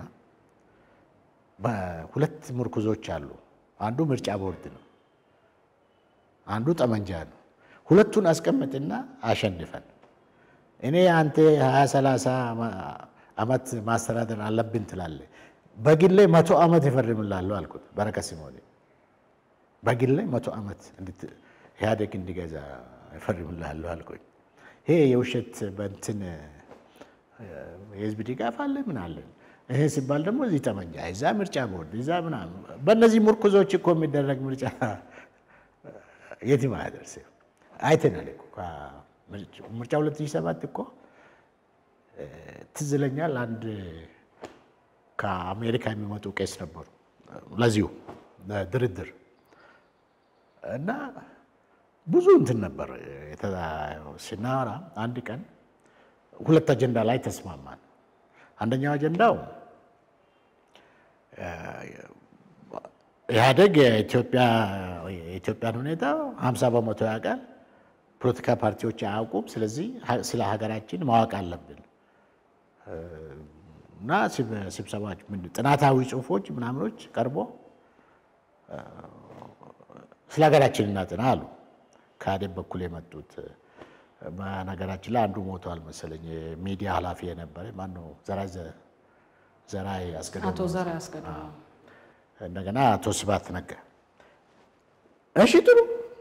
በሁለት ምርኩዞች አሉ። አንዱ ምርጫ ቦርድ ነው፣ አንዱ ጠመንጃ ነው። ሁለቱን አስቀምጥና አሸንፈን እኔ አንተ ሀያ ሰላሳ ዓመት ማስተዳደር አለብን ትላለህ። በግሌ መቶ ዓመት ይፈርምላለሁ አልኩት በረከት ሲሞኔ በግሌ መቶ ዓመት ኢህአዴግ እንዲገዛ ይፈርምላለሁ አልኩኝ። ይሄ የውሸት በእንትን የህዝብ ድጋፍ አለ ምን አለን። ይሄ ሲባል ደግሞ እዚህ ጠመንጃ እዛ ምርጫ ቦርድ እዛ ምናምን በእነዚህ ምርኩዞች እኮ የሚደረግ ምርጫ የትም አያደርስም። አይተናል እኮ ምርጫ 2007 እኮ ትዝ ይለኛል። አንድ ከአሜሪካ የሚመጡ ቄስ ነበሩ ለዚሁ ድርድር እና ብዙ እንትን ነበር ስናወራ አንድ ቀን ሁለት አጀንዳ ላይ ተስማማን። አንደኛው አጀንዳው ኢህአዴግ የኢትዮጵያን ሁኔታ ሀምሳ በመቶ ያውቃል፣ ፖለቲካ ፓርቲዎች አያውቁም። ስለዚህ ስለ ሀገራችን ማወቅ አለብን እና ስብሰባዎች ጥናታዊ ጽሁፎች ምናምኖች ቀርቦ ስለ ሀገራችን እናጥና አሉ። ከኢህአዴግ በኩል የመጡት በነገራችን ላይ አንዱ ሞተዋል መሰለኝ። የሚዲያ ኃላፊ የነበረ ማነው? ዘራይ አስገዶም አቶ ዘርዓ አስገዶም እንደገና አቶ ስብሐት ነጋ። እሺ ጥሩ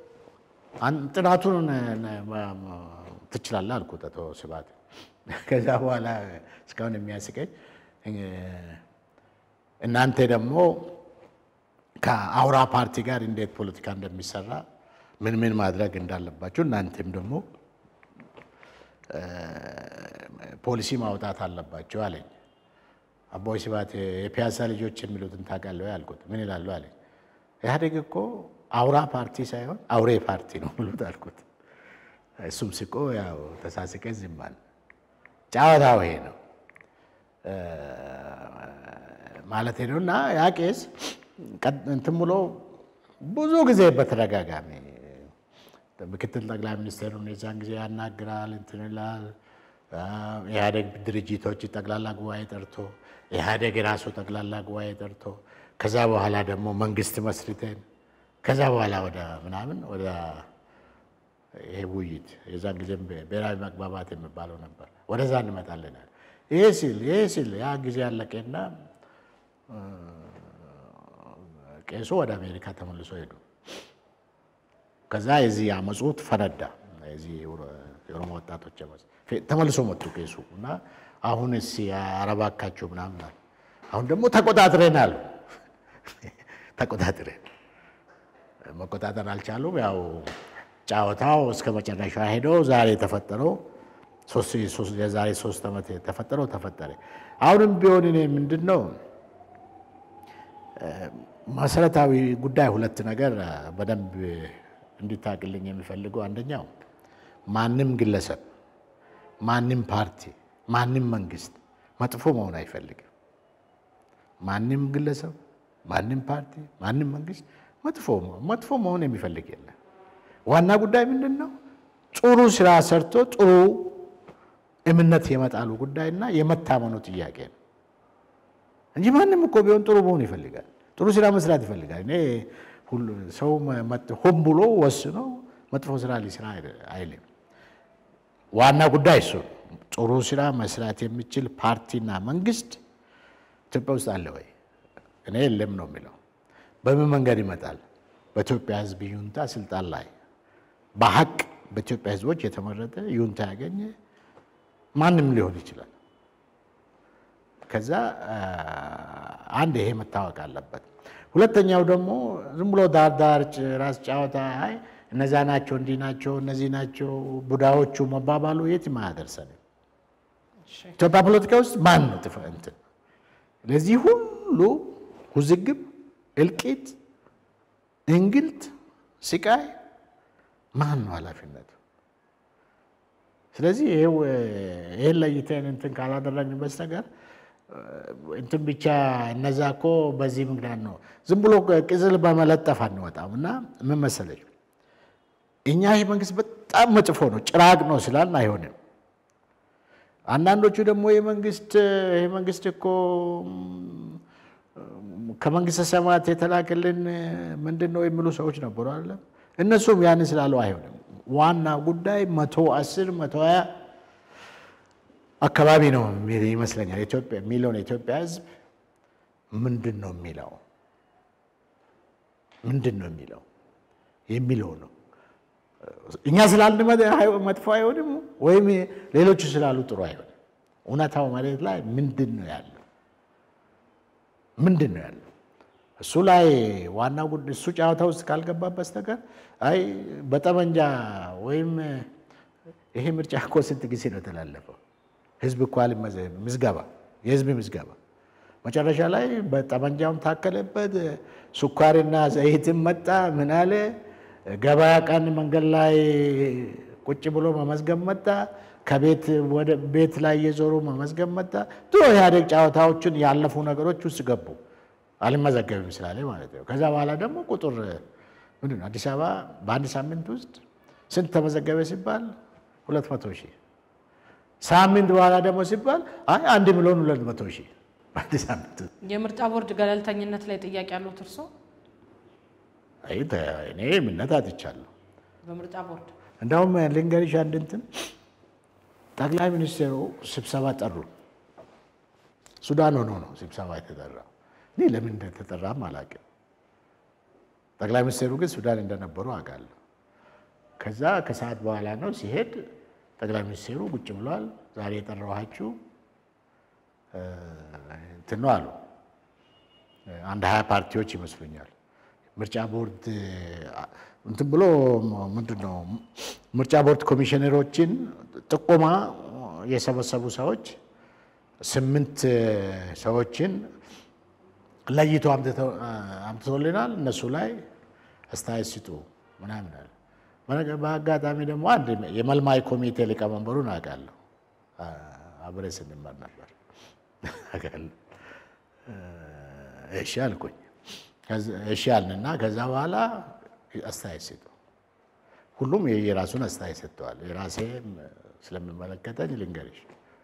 ጥናቱን ትችላለህ አልኩት አቶ ስብሐት። ከዛ በኋላ እስካሁን የሚያስቀኝ እናንተ ደግሞ ከአውራ ፓርቲ ጋር እንዴት ፖለቲካ እንደሚሰራ ምን ምን ማድረግ እንዳለባቸው እናንተም ደግሞ ፖሊሲ ማውጣት አለባቸው አለኝ። አቦይ ስብሐት የፒያሳ ልጆች የሚሉትን ታውቃለህ አልኩት። ምን ይላሉ አለኝ። ኢህአዴግ እኮ አውራ ፓርቲ ሳይሆን አውሬ ፓርቲ ነው ብሉት አልኩት። እሱም ስቆ ያው ተሳስቀ ዝም አለ። ጨዋታው ይሄ ነው ማለት ነው። እና ያ ቄስ እንትን ብሎ ብዙ ጊዜ በተደጋጋሚ ምክትል ጠቅላይ ሚኒስትሩን የዛን ጊዜ ያናግራል፣ እንትን ይላል። ኢህአዴግ ድርጅቶች ጠቅላላ ጉባኤ ጠርቶ ኢህአዴግ የራሱ ጠቅላላ ጉባኤ ጠርቶ ከዛ በኋላ ደግሞ መንግስት መስርተን ከዛ በኋላ ወደ ምናምን ወደ ይሄ ውይይት የዛን ጊዜም ብሔራዊ መግባባት የሚባለው ነበር። ወደዛ እንመጣለናል። ይሄ ሲል ይሄ ሲል ያ ጊዜ ያለቀና ቄሱ ወደ አሜሪካ ተመልሶ ሄዱ። ከዛ የዚህ አመፁት ፈነዳ። የዚህ የኦሮሞ ወጣቶች አመፅ ተመልሶ መጡ ቄሱ እና አሁን እስ አረባካቸው ምናምን አሉ። አሁን ደግሞ ተቆጣጥረናል። ተቆጣጥረን መቆጣጠር አልቻሉም። ያው ጨዋታው እስከ መጨረሻ ሄዶ ዛሬ የተፈጠረው የዛሬ ሶስት ዓመት የተፈጠረው ተፈጠረ። አሁንም ቢሆን እኔ ምንድን ነው መሰረታዊ ጉዳይ ሁለት ነገር በደንብ እንዲታቅልኝ የሚፈልገው አንደኛው ማንም ግለሰብ፣ ማንም ፓርቲ፣ ማንም መንግስት መጥፎ መሆን አይፈልግም። ማንም ግለሰብ፣ ማንም ፓርቲ፣ ማንም መንግስት መጥፎ መጥፎ መሆን የሚፈልግ የለም። ዋና ጉዳይ ምንድን ነው? ጥሩ ስራ ሰርቶ ጥሩ እምነት የመጣሉ ጉዳይና የመታመኑ ጥያቄ ነው እንጂ ማንም እኮ ቢሆን ጥሩ መሆን ይፈልጋል። ጥሩ ስራ መስራት ይፈልጋል። እኔ ሰው ሆን ብሎ ወስኖ መጥፎ ስራ ሊስራ አይልም። ዋና ጉዳይ እሱ ጥሩ ስራ መስራት የሚችል ፓርቲና መንግስት ኢትዮጵያ ውስጥ አለ ወይ? እኔ የለም ነው የሚለው። በምን መንገድ ይመጣል? በኢትዮጵያ ሕዝብ ይሁንታ ስልጣን ላይ በሀቅ በኢትዮጵያ ሕዝቦች የተመረጠ ይሁንታ ያገኘ ማንም ሊሆን ይችላል። ከዛ አንድ ይሄ መታወቅ አለበት። ሁለተኛው ደግሞ ዝም ብሎ ዳር ዳር ራስ ጫወታ አይ እነዛ ናቸው እንዲህ ናቸው እነዚህ ናቸው ቡዳዎቹ መባባሉ የትም አያደርሰንም። ኢትዮጵያ ፖለቲካ ውስጥ ማን ነው ጥፍ እንትን ለዚህ ሁሉ ውዝግብ፣ እልቂት፣ እንግልት፣ ስቃይ ማን ነው ኃላፊነቱ? ስለዚህ ይህን ለይተን እንትን ካላደረግን በስተቀር እንትን ብቻ እነዛ እኮ በዚህ ምክንያት ነው ዝም ብሎ ቅጽል በመለጠፍ አንወጣም። እና ምን መሰለሽ እኛ ይህ መንግስት በጣም መጥፎ ነው ጭራቅ ነው ስላልን አይሆንም። አንዳንዶቹ ደግሞ የመንግስት ይህ መንግስት እኮ ከመንግስተ ሰማያት የተላከልን ምንድን ነው የሚሉ ሰዎች ነበሩ አለ። እነሱም ያንን ስላሉ አይሆንም። ዋና ጉዳይ መቶ አስር መቶ ሀያ አካባቢ ነው ይመስለኛል ኢትዮጵያ የሚለውን የኢትዮጵያ ሕዝብ ምንድን ነው የሚለው ምንድን ነው የሚለው የሚለው ነው። እኛ ስላልን መጥፎ አይሆንም፣ ወይም ሌሎቹ ስላሉ ጥሩ አይሆንም። እውነታው መሬት ላይ ምንድን ነው ያለው? ምንድን ነው ያለው? እሱ ላይ ዋና ጉዳይ እሱ ጨዋታ ውስጥ ካልገባ በስተቀር አይ በጠመንጃ ወይም ይሄ ምርጫ እኮ ስንት ጊዜ ነው የተላለፈው? ህዝብ እኮ ምዝገባ የህዝብ ምዝገባ መጨረሻ ላይ በጠመንጃውን ታከለበት። ስኳርና ዘይትን መጣ ምን አለ ገበያ ቀን መንገድ ላይ ቁጭ ብሎ መመዝገብ መጣ። ከቤት ወደ ቤት ላይ እየዞሩ መመዝገብ መጣ። ድሮ ኢህአዴግ ጨዋታዎችን ያለፉ ነገሮች ውስጥ ገቡ። አልመዘገብም ስላለ ማለት ነው። ከዛ በኋላ ደግሞ ቁጥር ምንድን ነው አዲስ አበባ በአንድ ሳምንት ውስጥ ስንት ተመዘገበ ሲባል ሁለት መቶ ሺህ ሳምንት በኋላ ደግሞ ሲባል አይ አንድ ሚሊዮን ሁለት መቶ ሺህ በአንድ ሳምንት የምርጫ ቦርድ ገለልተኝነት ላይ ጥያቄ ያሉት እርሶ? አይ እኔ እምነት አጥቻለሁ። በምርጫ ቦርድ እንዳውም ልንገርሽ አንድ እንትን ጠቅላይ ሚኒስትሩ ስብሰባ ጠሩ። ሱዳን ሆኖ ነው ስብሰባ የተጠራው። እኔ ለምን እንደተጠራም አላውቅም። ጠቅላይ ሚኒስትሩ ግን ሱዳን እንደነበሩ አውቃለሁ። ከዛ ከሰዓት በኋላ ነው ሲሄድ ጠቅላይ ሚኒስትሩ ቁጭ ብሏል። ዛሬ የጠራኋችሁ እንትን ነው አሉ። አንድ ሀያ ፓርቲዎች ይመስሉኛል። ምርጫ ቦርድ እንትን ብሎ ምንድን ነው ምርጫ ቦርድ ኮሚሽነሮችን ጥቆማ የሰበሰቡ ሰዎች ስምንት ሰዎችን ለይቶ አምጥቶልናል። እነሱ ላይ አስተያየት ስጡ ምናምን አለ። በአጋጣሚ ደግሞ አንድ የመልማይ ኮሚቴ ሊቀመንበሩን አውቃለሁ። አብረን ስንማር ነበር። እሺ አልኩኝ። እሺ አልንና ከዛ በኋላ አስተያየት ሰጡ። ሁሉም የራሱን አስተያየት ሰጥተዋል። የራሴ ስለሚመለከተኝ ልንገርሽ፣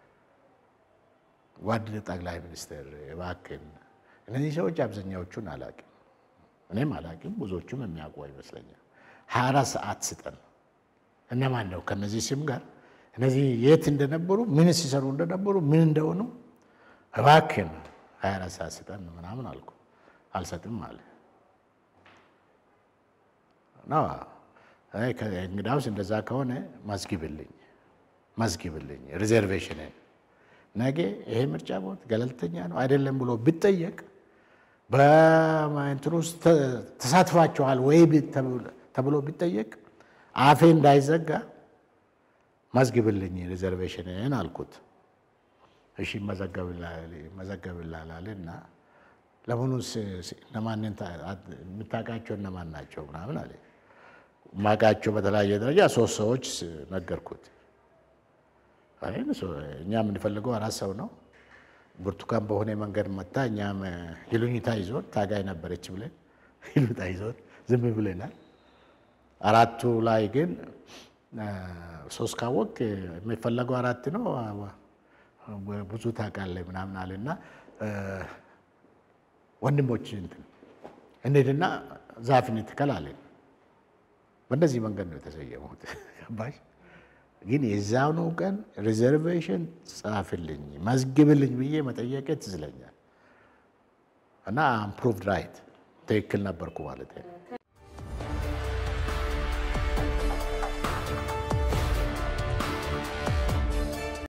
ጓድ ጠቅላይ ሚኒስትር እባክህን፣ እነዚህ ሰዎች አብዛኛዎቹን አላውቅም፣ እኔም አላውቅም፣ ብዙዎቹም የሚያውቁ ይመስለኛል። ሀያ አራት ሰዓት ስጠን። እነማን ነው ከነዚህ ስም ጋር እነዚህ የት እንደነበሩ ምን ሲሰሩ እንደነበሩ ምን እንደሆኑ እባክህን ሀያ አራት ሰዓት ስጠን ምናምን አልኩ። አልሰጥም አለ ነው እንግዳውስ እንደዛ ከሆነ መዝግብልኝ መዝግብልኝ ሪዘርቬሽንን ነገ ይሄ ምርጫ ቦርድ ገለልተኛ ነው አይደለም ብሎ ቢጠየቅ በእንትን ውስጥ ተሳትፋችኋል ወይ ተብሎ ቢጠየቅ አፌ እንዳይዘጋ መዝግብልኝ ሪዘርቬሽንን አልኩት። እሺ መዘገብላል አለና ለመሆኑ እነማንን የምታውቃቸው እነማን ናቸው ምናምን አለ። ማውቃቸው በተለያየ ደረጃ ሶስት ሰዎች ነገርኩት። እኛ የምንፈልገው አራት ሰው ነው። ብርቱካን በሆነ መንገድ መታ፣ እኛም ይሉኝታ ይዞን ታጋይ ነበረች ብለን ይሉኝታ ይዞን ዝም ብለናል። አራቱ ላይ ግን ሶስት ካወቅ የሚፈለገው አራት ነው ብዙ ታውቃለህ ምናምን አለና ወንድሞች እንትን እንሂድና ዛፍን ትከል አለን። በእነዚህ መንገድ ነው የተሰየሙት። ገባሽ? ግን የዛኑ ቀን ሪዘርቬሽን ጻፍልኝ መዝግብልኝ ብዬ መጠየቄ ትዝለኛል እና አምፕሩቭድ ራይት ትክክል ነበርኩ ማለት ነው።